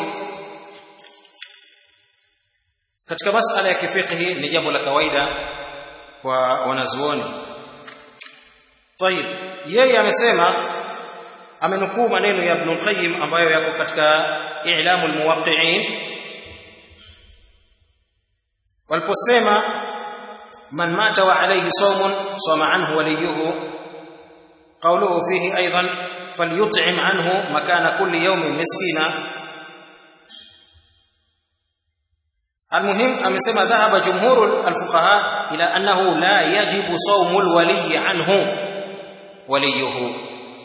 katika masala ya kifiqhi ni jambo la kawaida kwa wanazuoni طيب yeye amesema amenukuu maneno ya Ibn Qayyim ambayo yako katika I'lamul Muwaqqi'in waliposema man mata wa alayhi sawmun sama anhu waliyuhu qawluhu fihi aidan falyut'im anhu makana kulli yawmin miskina المهم amesema dhahaba jumhur alfuqaha ila annahu la yajibu sawmu alwali anhu waliyuhu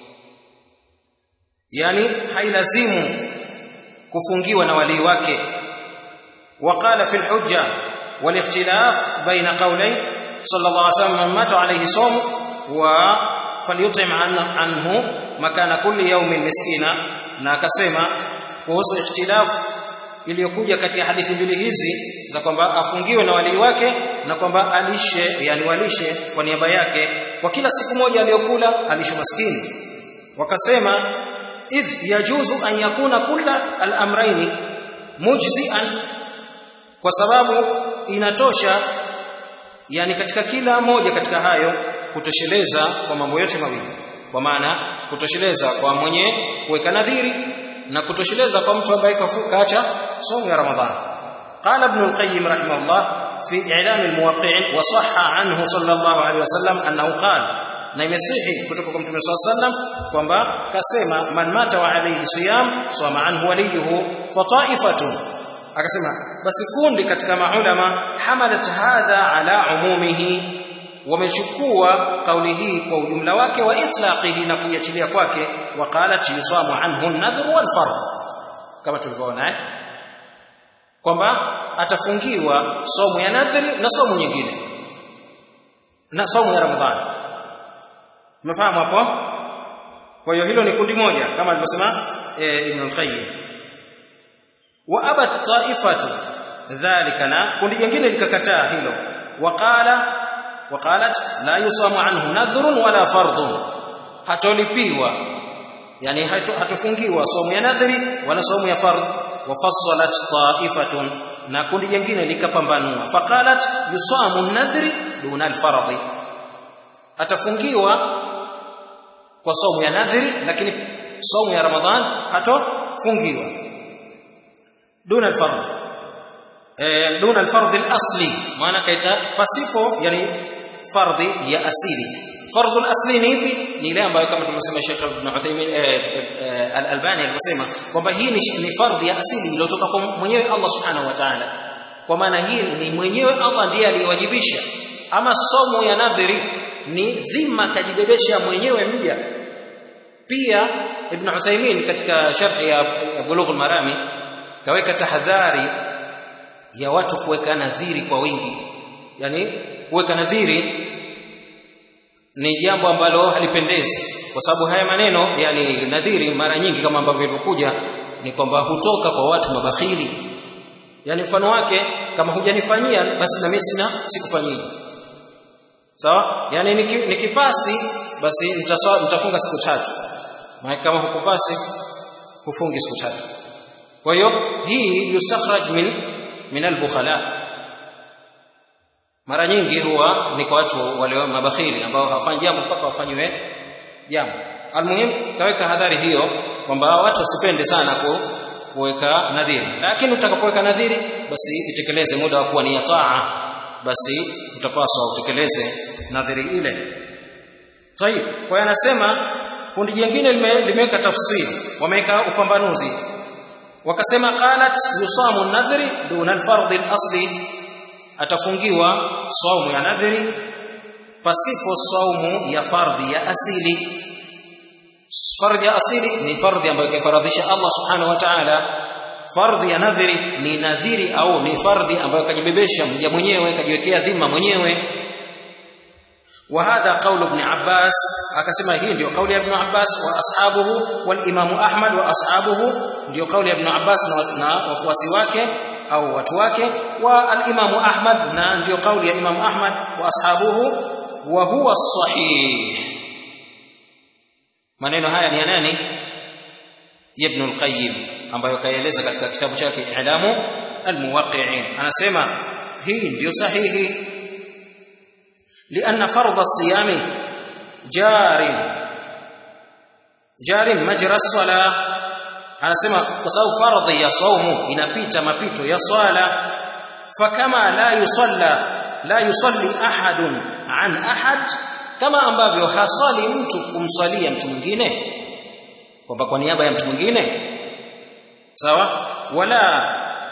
yani hailazimu kufungiwa na wali wake وقال في الحجة والاختلاف بين قولي صلى الله عليه وسلم من مات عليه صوم فليطعم عنه مكان كل يوم مسكينا na akasema kuhusu ikhtilafu iliyokuja kati ya hadithi mbili hizi za kwamba afungiwe na walii wake na kwamba alishe yani walishe kwa niaba yake kwa kila siku moja aliyokula alishe maskini wakasema idh yajuzu an yakuna kulla al-amrayni mujzi'an kwa sababu inatosha yani katika kila moja katika hayo kutosheleza kwa mambo yote mawili kwa maana kutosheleza kwa mwenye kuweka nadhiri na kutosheleza kwa mtu ambaye kaacha somo ya ramadhani قال ابن القيم رحمه الله في إعلام الموقعين وصح عنه صلى الله عليه وسلم أنه قال na imesihi kutoka kwa mtume swalla sallam kwamba kasema man mata wa alayhi siyam sawama anhu waliyuhu fa ta'ifatun akasema basi kundi katika maulama hamalat hadha ala umumihi wamechukua kauli hii kwa ujumla wake wa itlaqihi na kuiachilia kwake waqalat yusamu anhu an-nadhr wal fard kama tulivyoona eh kwamba atafungiwa somo ya nadhri na somo nyingine na somo ya ramadhani umefahamu hapo kwa hiyo hilo ni kundi moja kama alivyosema e, Ibn al-Qayyim wa abat ta'ifatu dhalika na kundi jingine likakataa hilo waqala waqalat la yusamu anhu nadhrun wala fardhun hatolipiwa yani hatufungiwa somo ya nadhri wala somo ya fardh wafassalat ta'ifatun na kundi jingine likapambanua faqalat yusamu an-nadhri duna al-fardhi atafungiwa kwa somo ya nadhiri lakini somo ya ramadhan hatofungiwa duna al-fardh eh duna al-fardh al-asli maana kaita pasipo yani fardhi ya asili fardhu al-asli ni ipi ni ile ambayo kama tulivyosema Sheikh Ibn Uthaymeen al-Albani alivyosema kwamba hii ni, ni fardhi ya asili iliyotoka kwa mwenyewe Allah subhanahu wa ta'ala kwa maana hii ni mwenyewe Allah ndiye aliyewajibisha ama somo ya nadhiri ni dhima kajibebesha mwenyewe mja pia Ibn Uthaymeen katika sharh ya Bulugh al-Marami kaweka tahadhari ya watu kuweka nadhiri kwa wingi yani kuweka nadhiri ni jambo ambalo halipendezi kwa sababu haya maneno yani nadhiri mara nyingi kama ambavyo ilivyokuja ni kwamba hutoka kwa watu mabakhili yani mfano wake kama hujanifanyia basi na mimi sina sikufanyia sawa yani nikipasi basi nitaswa, nitafunga siku tatu maana kama hukupasi hufungi siku tatu kwa hiyo hii yustakhraj min min al-bukhala mara nyingi huwa ni kwa watu wale mabakhili ambao hawafanyi jambo mpaka wafanywe jambo almuhim kaweka hadhari hiyo kwamba watu wasipende sana ku kuweka nadhiri lakini utakapoweka nadhiri basi itekeleze muda wa kuwa ni taa basi utapaswa utekeleze nadhiri ile tayib kwa anasema kundi jingine limeweka tafsiri wameweka upambanuzi wakasema qalat yusamu nadhri duna alfardh alasli atafungiwa saumu ya nadhiri pasipo saumu ya fardhi ya asili fardhi ya asili ni fardhi ambayo kaifaradhisha Allah subhanahu wa ta'ala fardhi ya nadhiri ni nadhiri au ni fardhi ambayo kajibebesha mja mwenyewe kajiwekea dhima mwenyewe وهذا قول ابن عباس akasema hii ndio kauli ya ibn Abbas wa ashabuhu wal Imam Ahmad wa ashabuhu ndio kauli ya ibn Abbas na wafuasi wake au watu wake wa al-Imam Ahmad na ndio kauli ya Imam Ahmad wa ashabuhu wa huwa sahih maneno haya ni ya nani Ibn al-Qayyim ambayo kaeleza katika kitabu chake I'lamu al-Muwaqqi'in anasema hii ndio sahihi لأن فرض الصيام جار جار مجرى الصلاة anasema kwa sababu fardhi ya saumu inapita mapito ya swala fakama la yusalla la yusalli ahadun an ahad kama ambavyo hasali mtu kumswalia mtu mwingine kwamba kwa niaba ya mtu mwingine sawa wala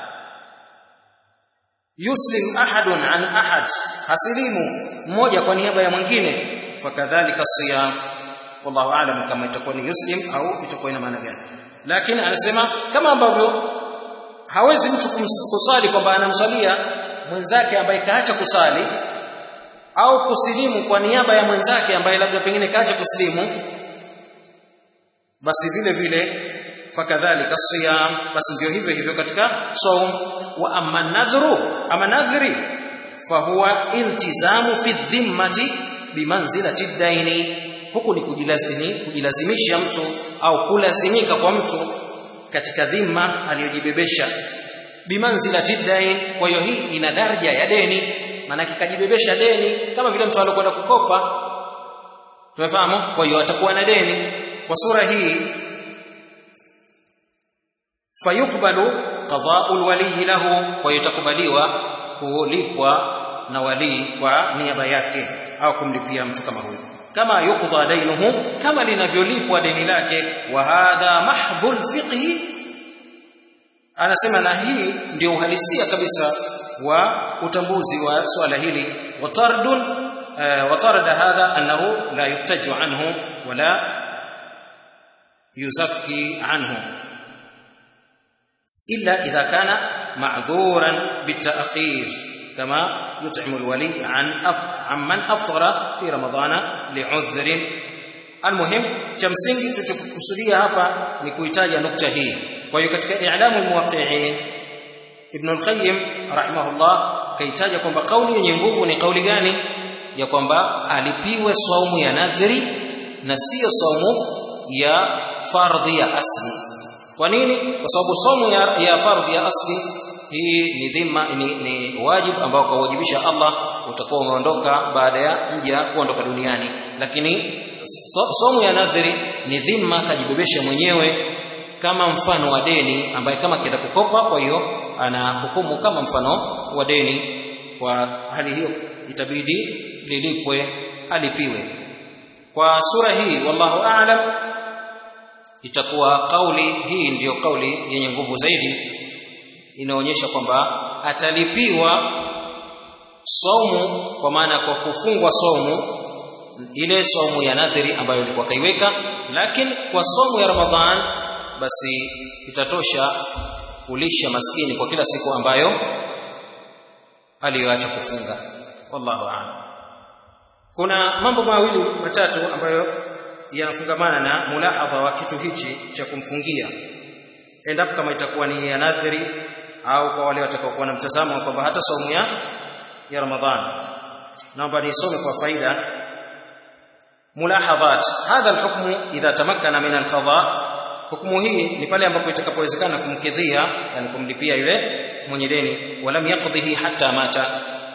yuslim ahadun an ahad hasilimu mmoja kwa niaba ya mwingine fakadhalika siyam wallahu aalam kama itakuwa ni yuslim au itakuwa ina maana gani lakini anasema kama ambavyo hawezi mtu kusali kwamba anamsalia mwenzake ambaye kaacha kusali au kusilimu kwa niaba ya mwenzake ambaye labda pengine kaacha kusilimu basi vile vile fakadhalika siyam basi ndio hivyo hivyo katika saum wa amma nadhru ama nadhri fahuwa iltizamu fi dhimmati bimanzilati daini huku ni kujilazimi kujilazimisha mtu au kulazimika kwa mtu katika dhima aliyojibebesha bimanzilati dain kwa hiyo hii ina daraja ya deni maana kajibebesha deni kama vile mtu alikwenda kukopa tumefahamu kwa hiyo atakuwa na deni kwa sura hii fayukbalu qada'ul wali lahu kwa hiyo itakubaliwa kulipwa na wali kwa niaba yake au kumlipia mtu kama huyo kama yuqdha dainuhu kama linavyolipwa deni lake wa hadha mahdhul fiqhi anasema na hii ndio uhalisia kabisa wa utambuzi wa swala hili watardun watarada hadha annahu la yuktaju anhu wala yuzakki anhu illa idha kana ma'dhuran bita'khir kama yut'imu alwali an amman aftara fi ramadana li'udhrin almuhim cha msingi tuchokusudia hapa ni kuitaja nukta hii kwa hiyo katika i'lamu almuwaqqi'in ibn al-qayyim rahimahullah kaitaja kwamba kauli yenye nguvu ni kauli gani ya kwamba alipiwe saumu ya nadhiri na sio saumu ya fardhi ya asli kwa nini kwa sababu saumu ya, ya fardhi ya asli hii ni dhima ni, ni wajibu ambao kawajibisha Allah utakuwa umeondoka baada ya mja kuondoka duniani lakini somo ya nadhiri ni dhima kajibebesha mwenyewe kama mfano wa deni ambaye kama kienda kukopa kwa hiyo ana hukumu kama mfano wa deni kwa hali hiyo itabidi lilipwe alipiwe kwa sura hii wallahu a'lam itakuwa kauli hii ndiyo kauli yenye nguvu zaidi inaonyesha kwamba atalipiwa saumu kwa maana kwa kufungwa saumu ile saumu ya nadhiri ambayo ilikuwa kaiweka lakini kwa saumu ya ramadhan basi itatosha kulisha maskini kwa kila siku ambayo aliyoacha kufunga wallahu a'lam kuna mambo mawili matatu ambayo yanafungamana na mulahadha wa kitu hichi cha kumfungia endapo kama itakuwa ni ya nadhiri au kwa wale watakaokuwa na mtazamo kwamba hata saumu ya ya Ramadhani naomba nisome kwa faida mulahadhat hadha alhukmu idha tamakkana min alqada hukumu hii ni pale ambapo itakapowezekana kumkidhia yani kumlipia yule mwenye deni walam yaqdhihi hatta mata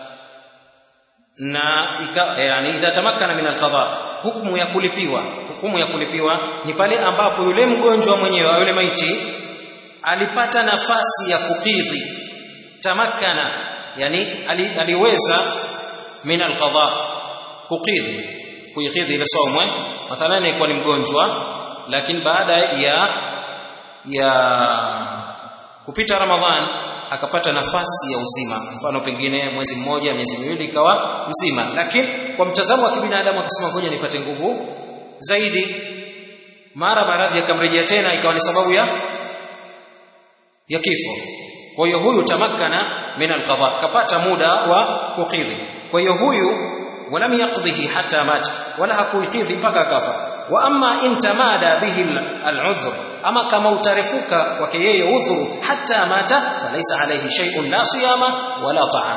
na ika, yani idha tamakkana min alqada hukumu ya kulipiwa hukumu ya kulipiwa ni pale ambapo yule mgonjwa mwenyewe yule maiti alipata nafasi ya kukidhi tamakana yani ali, aliweza min alqada kukidhi kuikidhi ile saumu mathalan ilikuwa ni mgonjwa lakini baada ya ya kupita ramadhan akapata nafasi ya uzima mfano pengine mwezi mmoja miezi miwili ikawa mzima lakini kwa mtazamo wa kibinadamu akasema ngoja nipate nguvu zaidi mara maradhi yakamrejea tena ikawa ni sababu ya ya kifo kwa hiyo huyu tamakkana min alqada kapata muda wa kukidhi kwa hiyo huyu walam yaqdhihi hatta mat wala hakuikidhi mpaka akafa wa amma in tamada bihi al'udhr ama kama utarefuka kwake yeye udhuru hatta mata falaysa alayhi shay'un la siyama wala ta'am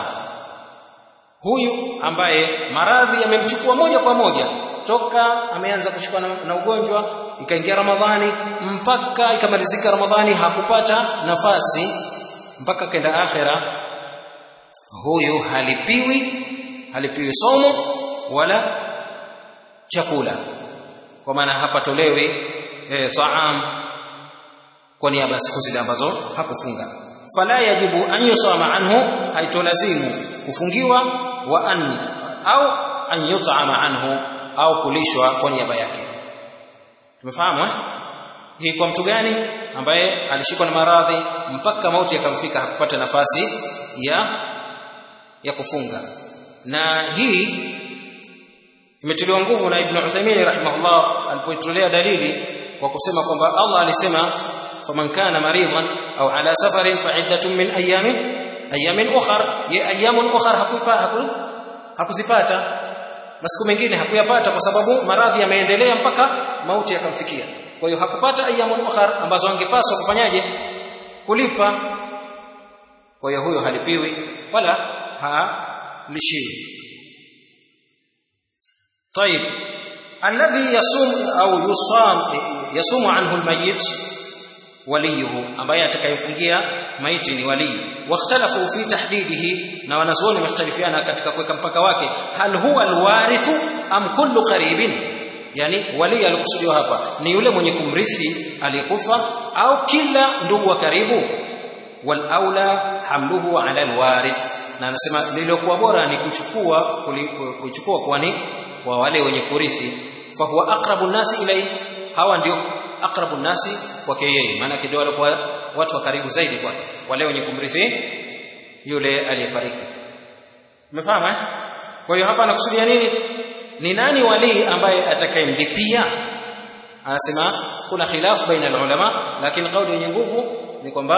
huyu ambaye maradhi yamemchukua moja kwa moja toka ameanza kushikwa na, na ugonjwa ikaingia ramadhani mpaka ikamalizika ramadhani hakupata nafasi mpaka kenda akhira huyu halipiwi halipiwi somo wala chakula kwa maana hapatolewi e, taam kwa niaba ya siku zile ambazo hakufunga fala yajibu an yusama anhu haitolazimu kufungiwa wa an au an yut'ama anhu au kulishwa kwa niaba yake tumefahamu eh hii kwa mtu gani ambaye alishikwa na maradhi mpaka mauti yakamfika hakupata nafasi ya ya kufunga na hii imetiliwa nguvu na Ibn Uthaymeen rahimahullah alipoitolea dalili kwa kusema kwamba Allah alisema faman kana maridan au ala safarin fa iddatun min ayamin ayamin ukhar ya ayamun ukhar hakupa haku, hakuzipata masiku mengine hakuyapata kwa sababu maradhi yameendelea mpaka mauti yakamfikia kwa hiyo hakupata ayyamul ukhar ambazo angepaswa kufanyaje kulipa kwa hiyo huyo halipiwi wala halishiwi طيب الذي يصوم au yusam yasumu anhu almayyit waliyuhu ambaye atakayemfungia maiti ni walii wakhtalafu fi tahdidihi na wanazuoni wamekhtalifiana katika kuweka mpaka wake hal huwa alwarithu am kullu qaribin yani wali alikusudiwa hapa ni yule mwenye kumrithi aliyekufa au kila ndugu wa karibu wal aula hamluhu ala alwarith na anasema lililokuwa bora ni kuchukua kuchukua kwani kwa wale wenye kurithi fa huwa aqrabu nasi ilayhi hawa ndio aqrabu nasi kwake yeye maana ndio walikuwa watu wa karibu zaidi kwake wale wenye kumrithi yule aliyefariki umefahamu eh kwa hiyo hapa anakusudia nini ni nani wali ambaye atakayemlipia anasema kuna khilafu baina ulama lakini kauli yenye nguvu ni kwamba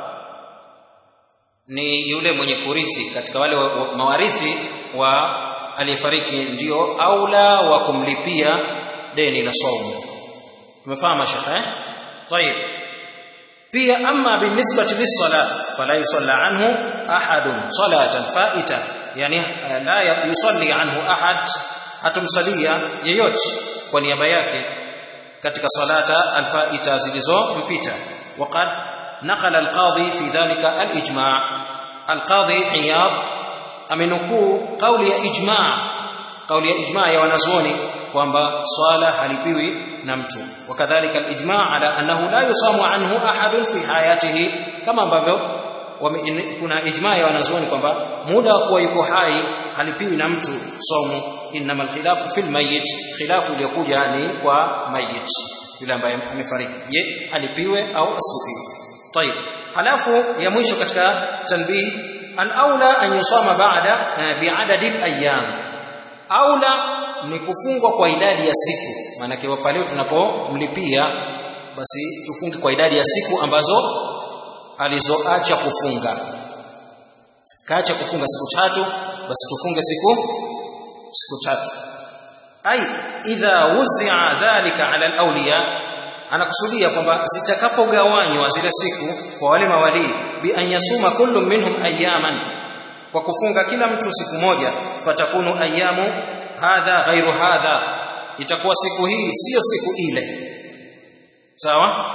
ni yule mwenye kurithi katika wale wa, wa, mawarithi wa aliyefariki ndio aula wa kumlipia deni la saumu umefahamu shekhe طيب pia amma binisbati lis-sala fala yusalla anhu ahadun salatan faita yani la yusalli anhu ahad hatumsalia yeyote kwa niaba yake katika salata alfaita zilizompita waqad naqala alqadhi fi dhalika alijma' alqadhi iyad amenukuu kauli ya ijma' kauli ya ijma' ya wanazuoni kwamba swala halipiwi na mtu wakadhalika alijma' ala annahu la yusamu anhu ahadun fi hayatihi kama ambavyo kuna ijma ya wanazuoni kwamba muda wa kuwa yuko hai halipiwi na mtu saumu inma alkhilafu fil mayyit khilafu iliyokuja ni kwa mayyit yule ambaye amefariki je alipiwe au asipiwe طيب halafu ya mwisho katika tanbih al-aula an yusama ba'da bi'adadi al-ayyam aula ni kufungwa kwa idadi ya siku maana kwa pale tunapomlipia basi tufunge kwa idadi ya siku ambazo alizoacha kufunga kaacha kufunga siku tatu basi tufunge siku siku tatu ai idha wuzia dhalika ala alawliya anakusudia kwamba zitakapogawanywa zile siku kwa wale mawali bi an yasuma kullu minhum ayaman kwa kufunga kila mtu siku moja fatakunu ayamu hadha ghairu hadha itakuwa siku hii sio siku ile sawa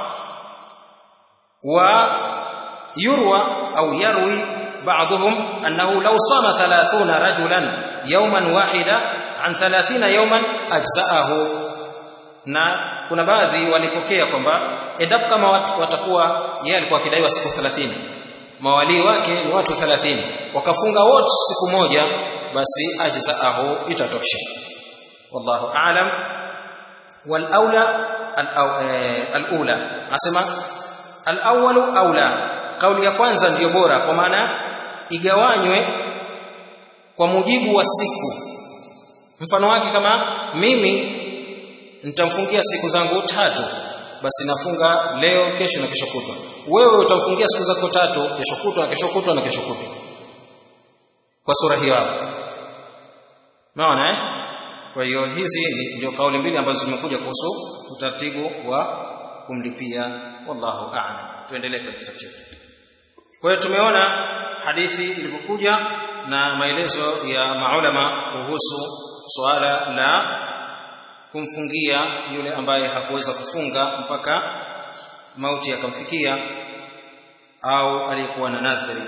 wa يروى أو يروي بعضهم أنه لو صام ثلاثون رجلا يوما واحدا عن ثلاثين يوما أجزأه na kuna baadhi walipokea kwamba endapo kama watu watakuwa yeye alikuwa akidaiwa siku 30 mawalii wake ni watu 30 wakafunga wote siku moja basi ajzaahu itatosha wallahu aalam wal aula al aula asema al awwalu aula kauli ya kwanza ndiyo bora kwa maana igawanywe kwa mujibu wa siku mfano wake kama mimi nitamfungia siku zangu tatu basi nafunga leo kesho na kesho kutwa wewe utamfungia siku zako tatu kesho kutwa na kesho kutwa na kesho kutwa kwa sura hiyo hapo unaona eh kwa hiyo hizi ndio kauli mbili ambazo zimekuja kuhusu utaratibu wa kumlipia wallahu a'lam tuendelee kwa kitabu chetu kwa hiyo tumeona hadithi ilivyokuja na maelezo ya maulama kuhusu suala la kumfungia yule ambaye hakuweza kufunga mpaka mauti yakamfikia au aliyekuwa na nadhiri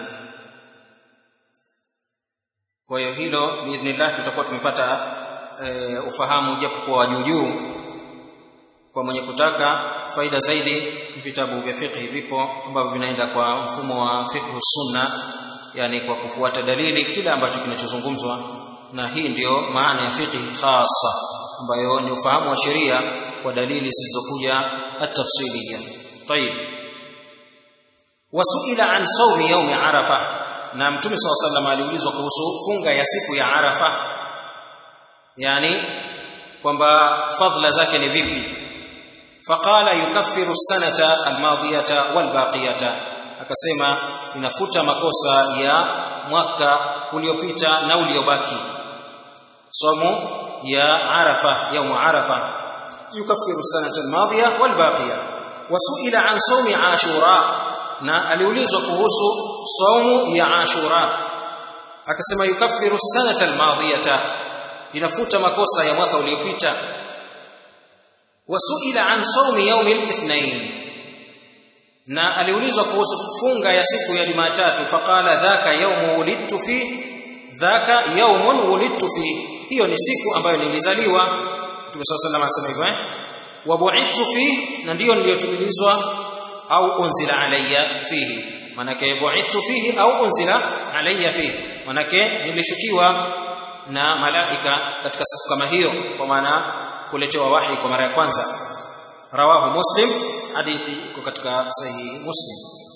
kwa hiyo hilo biidhnillah tutakuwa tumepata e, ufahamu japo kwa juu juu kwa mwenye kutaka faida zaidi vitabu vya fiqh vipo ambavyo vinaenda kwa mfumo wa fiqh sunna yani kwa kufuata dalili kile ambacho kinachozungumzwa na hii ndiyo maana ya fiqh khasa ambayo ni ufahamu wa sheria kwa dalili zilizokuja at-tafsiliya طيب wasuila an sawmi yaumi arafa na mtume saw sallam aliulizwa kuhusu funga ya siku ya arafa yani kwamba fadhila zake ni vipi faqala yukaffiru sanata almadiyata walbaqiyata akasema inafuta makosa ya mwaka uliopita na uliobaki somo ya arafa yaumu arafa yukaffiru sanata almadhiya walbaqiya wasuila an sawmi ashura na aliulizwa kuhusu saumu ya ashura akasema yukaffiru sanata almadhiyata inafuta makosa ya mwaka uliopita wasuila an sawmi yaumi alithnain na aliulizwa kuhusu funga ya siku ya Jumatatu faqala dhaka yawmu wulidtu fi dhaka yawmun wulidtu fi hiyo ni siku ambayo nilizaliwa Mtume صلى الله عليه وسلم hivyo eh wa bu'ithtu fi na ndiyo niliyotumilizwa au unzila alayya fihi manake bu'ithtu fihi au unzila alayya fihi manake nilishukiwa na malaika katika siku kama hiyo kwa maana kuletewa wahi kwa mara ya kwanza rawahu muslim hadithi iko katika sahihi muslim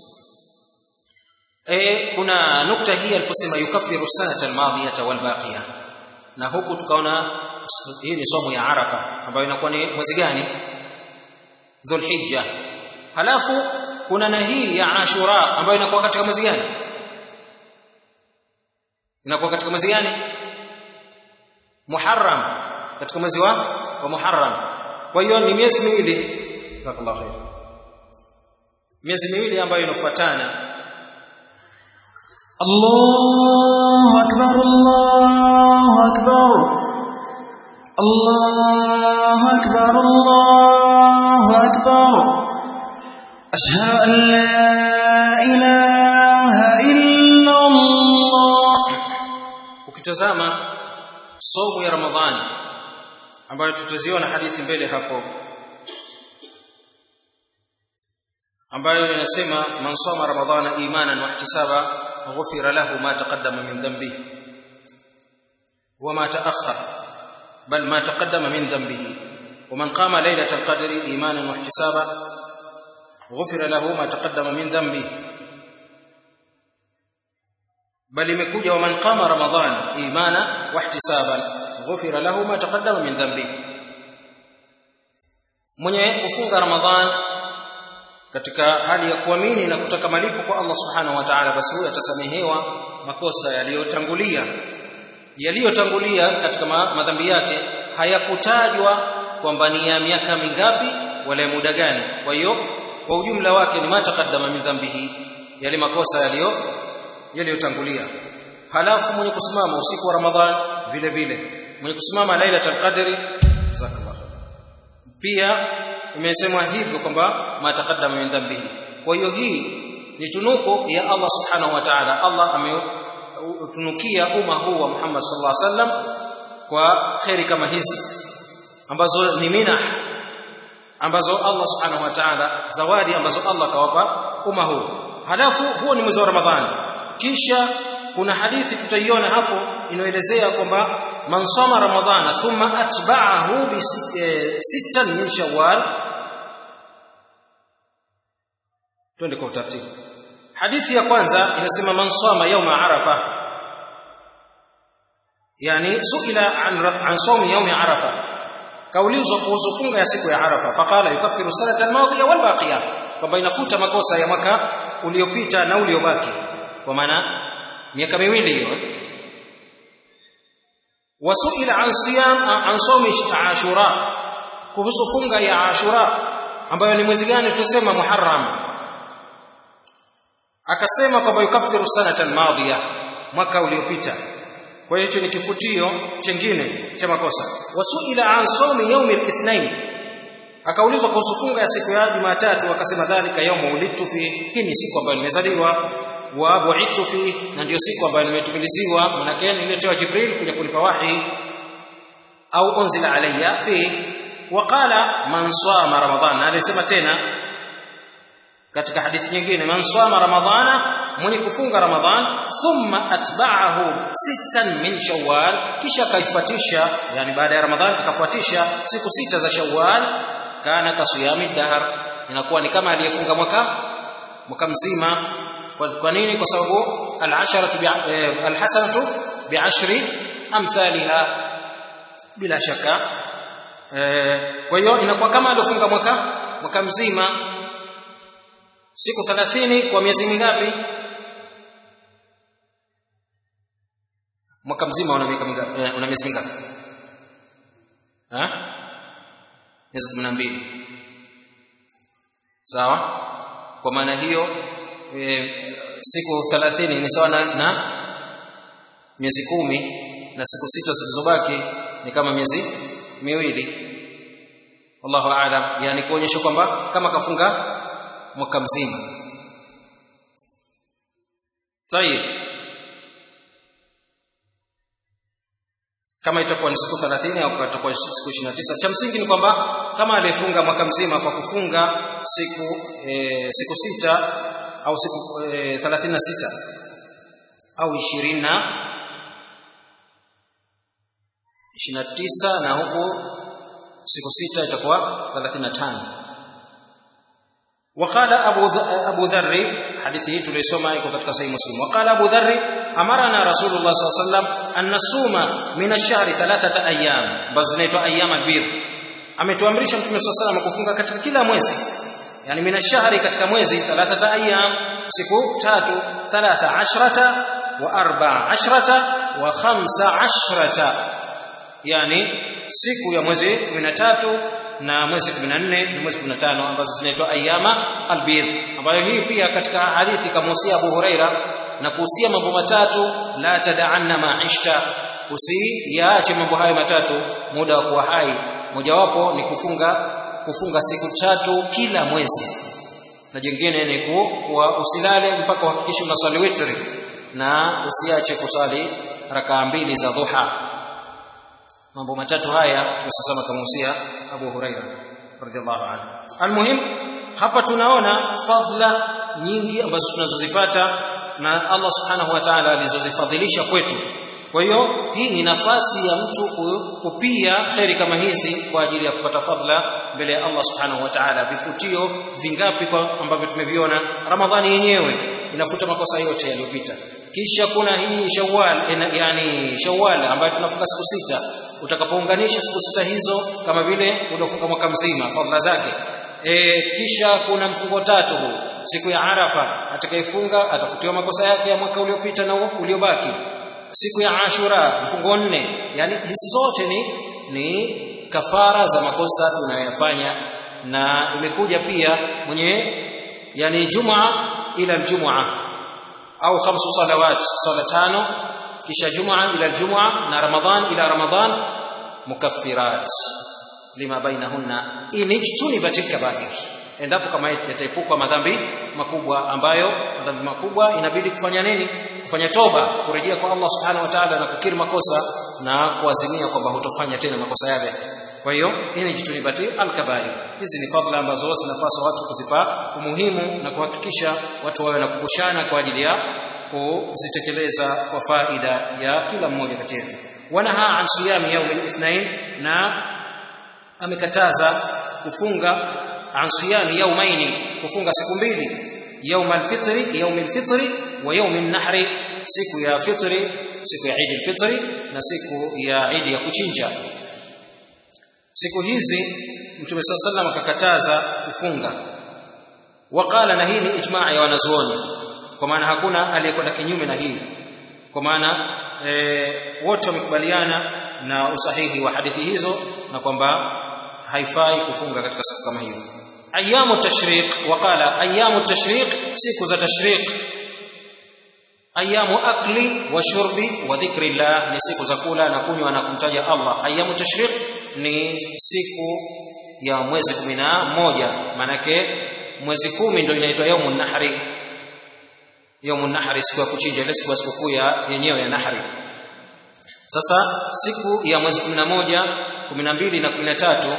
e, kuna nukta hii aliposema yukaffiru sanata almadhiyata walbaqiya na huku tukaona hii ni somo ya arafa ambayo inakuwa ni mwezi gani dhulhijja halafu kuna na hii ya ashura ambayo inakuwa katika mwezi gani inakuwa katika mwezi gani muharram katika mwezi wa wa muharram kwa hiyo ni miezi miwili jazakallahu khair miezi miwili ambayo inafuatana الله أكبر الله أكبر الله أكبر الله أكبر أشهد أن لا إله إلا الله ukitazama somo ya ramadhani ambayo tutaziona hadithi mbele hapo ambayo inasema man sama ramadhana imanan wa ihtisaba ghufira lahu ma taqaddama min dhanbihi wa ma ta'akhkhara bal ma taqaddama min dhanbihi ومن قام ليلة القدر إيمانا واحتسابا غفر له ما تقدم من ذنبه بل imekuja ومن قام رمضان إيمانا واحتسابا غفر له ما تقدم من ذنبه mwenye kufunga ramadhan katika hali ya kuamini na kutaka malipo kwa Allah subhanahu wa ta'ala basi huyo atasamehewa makosa yaliyotangulia yaliyotangulia katika madhambi yake hayakutajwa kwamba ni ya miaka mingapi wala muda gani kwa hiyo kwa ujumla wake ni mataqaddama min dhambihi yale makosa yaliyo yaliyotangulia halafu mwenye kusimama usiku wa ramadhan vile vile mwenye kusimama lailatul qadri zakallah pia imesemwa hivyo kwamba mataqaddama min dhambihi kwa hiyo hii ni tunuku ya Allah subhanahu wa ta'ala Allah ametunukia umma huu wa Muhammad sallallahu alaihi wasallam kwa khairi kama hizi ambazo ni minah ambazo Allah subhanahu wa ta'ala zawadi ambazo Allah kawapa umma huu halafu huo ni mwezi wa Ramadhani kisha kuna hadithi tutaiona hapo inaelezea kwamba man sama ramadhana thumma atba'ahu bi sittan min shawwal twende kwa utaratibu hadithi ya kwanza inasema man sama yawma arafa yani suila an an sawmi yawmi arafa kaulizwa kuhusu funga ya siku ya arafa faqala yukaffiru sanata al-madhiya wal baqiya kwamba inafuta makosa ya mwaka uliopita na uliobaki kwa maana miaka miwili hiyo wasuila an siyam an sawmi ashura kuhusu funga ya ashura ambayo ni mwezi gani tunasema muharram akasema kwamba yukaffiru sanata almadhiya mwaka uliopita kwa hiyo hicho ni kifutio chengine cha makosa wasuila an sawmi yawmi alithnain akaulizwa kuhusu funga ya siku ya Jumatatu akasema dhalika yawmu ulidtu fi hii ni siku ambayo nimezaliwa wa bu'ithu fi na ndio siku ambayo nimetumiliziwa manake niletewa Jibril kuja kunipa wahi au unzila alayya fi waqala man sama ramadhan alisema tena katika hadithi nyingine man sama ramadhana mwenye kufunga ramadhan thumma atba'ahu sittan min shawwal kisha kaifuatisha yani baada ya ramadhan akafuatisha siku sita za shawwal kana kasiyami dahr inakuwa ni kama aliyefunga mwaka mwaka mzima kwa nini kwa sababu al-asharatu al-hasanatu bi'ashri amthaliha bila shaka kwa hiyo inakuwa kama aliyofunga mwaka mwaka mzima siku 30 kwa miezi mingapi mwaka mzima una miaka mingapi una miezi mingapi ha miezi 12 sawa kwa maana hiyo e, siku 30 ni sawa na, na miezi kumi na siku sita zilizobaki ni kama miezi miwili wallahu aalam yani kuonyesha kwamba kama kafunga mwaka mzima tayib kama itakuwa ni siku 30 au itakuwa siku 29 cha msingi ni kwamba kama aliyefunga mwaka mzima kwa kufunga siku e, siku sita au siku e, 36 au 20 na 29 na huku siku sita itakuwa 35 وقال ابو ابو ذر حديثه tulisoma iko katika sahih muslim وقال ابو ذر امرنا رسول الله صلى الله عليه وسلم ان نصوم من الشهر ثلاثه ايام basi zinaitwa ayyam albir ametuamrisha mtume صلى الله عليه وسلم kufunga katika kila mwezi yani min ashhari katika mwezi thalathata ayyam siku tatu thalatha ashrata wa arba'a ashrata wa khamsa ashrata yani siku ya mwezi 13 na mwezi 14 na mwezi 15 ambazo zinaitwa ayyama albir ambayo hii pia katika hadithi kamuhusia Abu Huraira na kuhusia mambo matatu la tad'anna ma'ishta usiyaache mambo hayo matatu muda wa kuwa hai mojawapo ni kufunga kufunga siku tatu kila mwezi na jingine ni kuwa usilale mpaka uhakikishe unaswali witri na usiache kusali rakaa mbili za dhuha mambo matatu haya tunasema kamuhusia Abu Huraira radhiallahu anhu almuhim hapa tunaona fadhila nyingi ambazo tunazozipata na Allah subhanahu wa ta'ala alizozifadhilisha kwetu kwa hiyo hii ni nafasi ya mtu kupia kheri kama hizi kwa ajili ya kupata fadhila mbele ya Allah subhanahu wa ta'ala vifutio vingapi kwa ambavyo tumeviona ramadhani yenyewe inafuta makosa yote yaliyopita kisha kuna hii shawwal yani shawwal ambayo tunafunga siku sita utakapounganisha siku sita hizo kama vile uliofunga mwaka mzima fadhila zake e, kisha kuna mfungo tatu huu siku ya arafa atakayefunga atafutiwa makosa yake ya mwaka uliopita na uliobaki siku ya ashura mfungo nne yani hizi zote ni ni kafara za makosa tunayoyafanya na imekuja pia mwenye yani jumaa ila aljumua au khamsu salawat sala tano kisha jumaa ila aljumua na ramadhan ila ramadhan mukaffirat lima bainahunna inijtunibat alkabair endapo kama yataepukwa madhambi makubwa ambayo madhambi makubwa inabidi kufanya nini kufanya toba kurejea kwa Allah subhanahu wa ta'ala na kukiri makosa na kuazimia kwamba hutofanya tena makosa yale kwa hiyo inijtunibati alkabair hizi ni fadhila ambazo zinapaswa watu kuzipa umuhimu na kuhakikisha watu wawe na kukushana kwa ajili ya kuzitekeleza kwa faida ya kila mmoja kati yetu wanaha an siyami yaumi lithnain na amekataza kufunga an siyami yaumaini kufunga siku mbili يوم الفطر يوم الفطر ويوم النحر siku ya fitri siku ya Eid al-Fitr na siku ya Eid ya kuchinja siku hizi Mtume صلى الله akakataza kufunga waqala na hii ni ijmaa ya wanazuoni kwa maana hakuna aliyekwenda kinyume na hii kwa maana e, wote wamekubaliana na usahihi wa hadithi hizo na kwamba haifai kufunga katika siku kama hiyo ايام التشريق وقال ايام التشريق siku za tashriq ayamu akli wa shurbi wa dhikri llah ni siku za kula na kunywa na kumtaja Allah ayamu tashriq ni siku ya mwezi 11 manake mwezi kumi ndio inaitwa yaumun nahri yaumun nahri siku ya kuchinja ile siku ya sikukuu ya yenyewe ya nahri sasa siku ya mwezi 11 12 na 13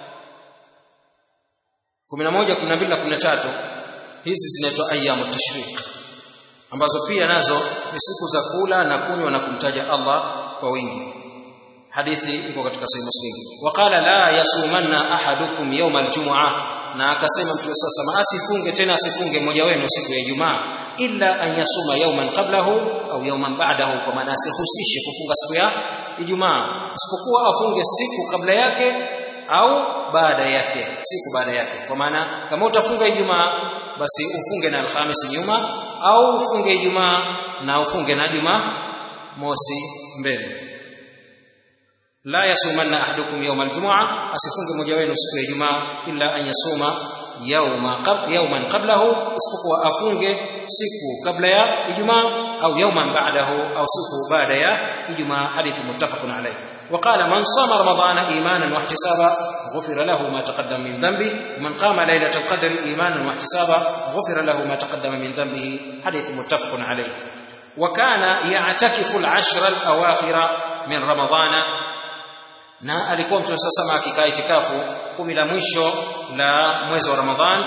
11 12 na 13 hizi zinaitwa ayyamu tashriq ambazo pia nazo ni siku za kula na kunywa na kumtaja Allah kwa wingi hadithi iko katika sahih muslim waqala la yasumanna ahadukum yawm aljum'ah na akasema mtume sasa asifunge tena asifunge mmoja wenu siku ya Ijumaa illa an yasuma yawman qablahu au yawman ba'dahu kwa maana asihusishe kufunga siku ya Ijumaa isipokuwa afunge siku kabla yake au baada yake siku baada yake kwa maana kama utafunga Ijumaa basi ufunge na Alhamisi nyuma au ufunge Ijumaa na ufunge na Jumaa mosi mbele la yasumanna ahadukum yawma aljum'a asifunge mmoja wenu siku ya Ijumaa illa an yasuma yawma qab yawman qablahu isipokuwa afunge siku kabla ya Ijumaa au yawman ba'dahu au siku baada ya Ijumaa hadithi muttafaqun alayh وقال من صام رمضان ايمانا واحتسابا غفر له ما تقدم من ذنبه ومن قام ليله القدر ايمانا واحتسابا غفر له ما تقدم من ذنبه حديث متفق عليه وكان يعتكف العشر الاواخر من رمضان na alikuwa mtume sasa akikaa itikafu kumi la mwisho la mwezi wa Ramadhan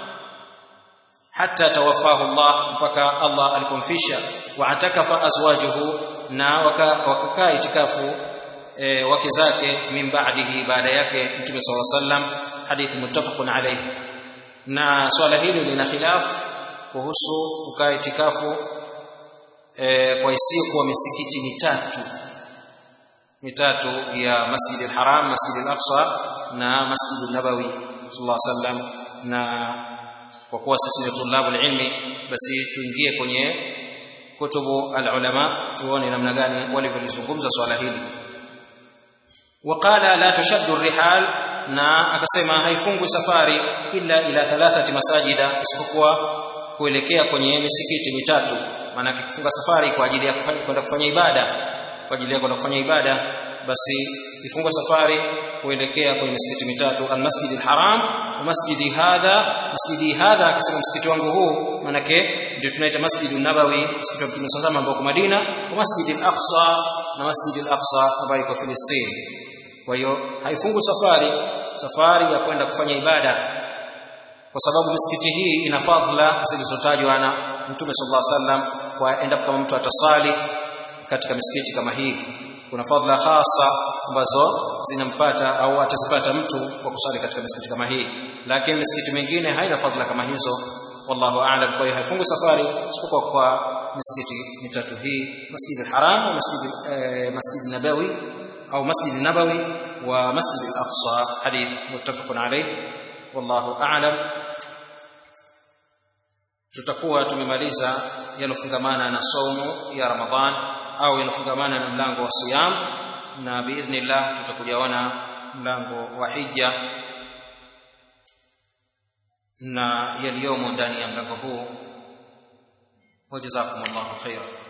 hata tawafahu Allah mpaka Allah alipomfisha wa atakafa azwajuhu na wakakaa itikafu e, wake zake min ba'dihi baada yake mtume sallallahu alaihi wasallam hadithi muttafaqun alayhi na swala hili lina khilaf kuhusu kukaa itikafu e, kwa isiyo kuwa misikiti mitatu mitatu ya Masjid al-Haram, Masjid al-Aqsa na Masjid an-Nabawi sallallahu alaihi wasallam na kwa kuwa sisi ni tulabu ilmi basi tuingie kwenye kutubu al-ulama tuone namna gani walivyolizungumza swala hili وقال لا تشد الرحال na akasema haifungwi safari illa ila thalathati masajida isipokuwa kuelekea kwenye misikiti mitatu maana kufunga safari kwa ajili ya kufanya kwenda kufanya ibada kwa ajili ya kwenda kufanya ibada basi ifungwe safari kuelekea kwenye misikiti mitatu almasjid alharam wa masjidi hadha masjidi hadha akisema msikiti wangu huu manake ndio tunaita masjid nabawi msikiti wa Mtume sallallahu ambao Madina wa masjid al-aqsa na masjid al-aqsa ambayo iko Palestina kwa hiyo haifungu safari safari ya kwenda kufanya ibada kwa sababu misikiti hii ina fadhila zilizotajwa na Mtume sallallahu alaihi wasallam kwa endapo kama mtu atasali katika misikiti kama hii kuna fadhila hasa ambazo zinampata au atazipata mtu kwa kusali katika misikiti kama hii lakini misikiti mingine haina fadhila kama hizo wallahu a'lam kwa hiyo haifungu safari isipokuwa kwa misikiti mitatu hii masjid al-haram wa masjid eh, masjid nabawi au masjid nabawi wa masjid al-aqsa hadith muttafaqun alayh wallahu a'lam tutakuwa tumemaliza yanofungamana na saumu ya ramadhan au yanofungamana na mlango wa siyam na biidhnillah tutakujaona mlango wa hija na yaliyomo ndani ya mlango huu wajazakumullahu khairan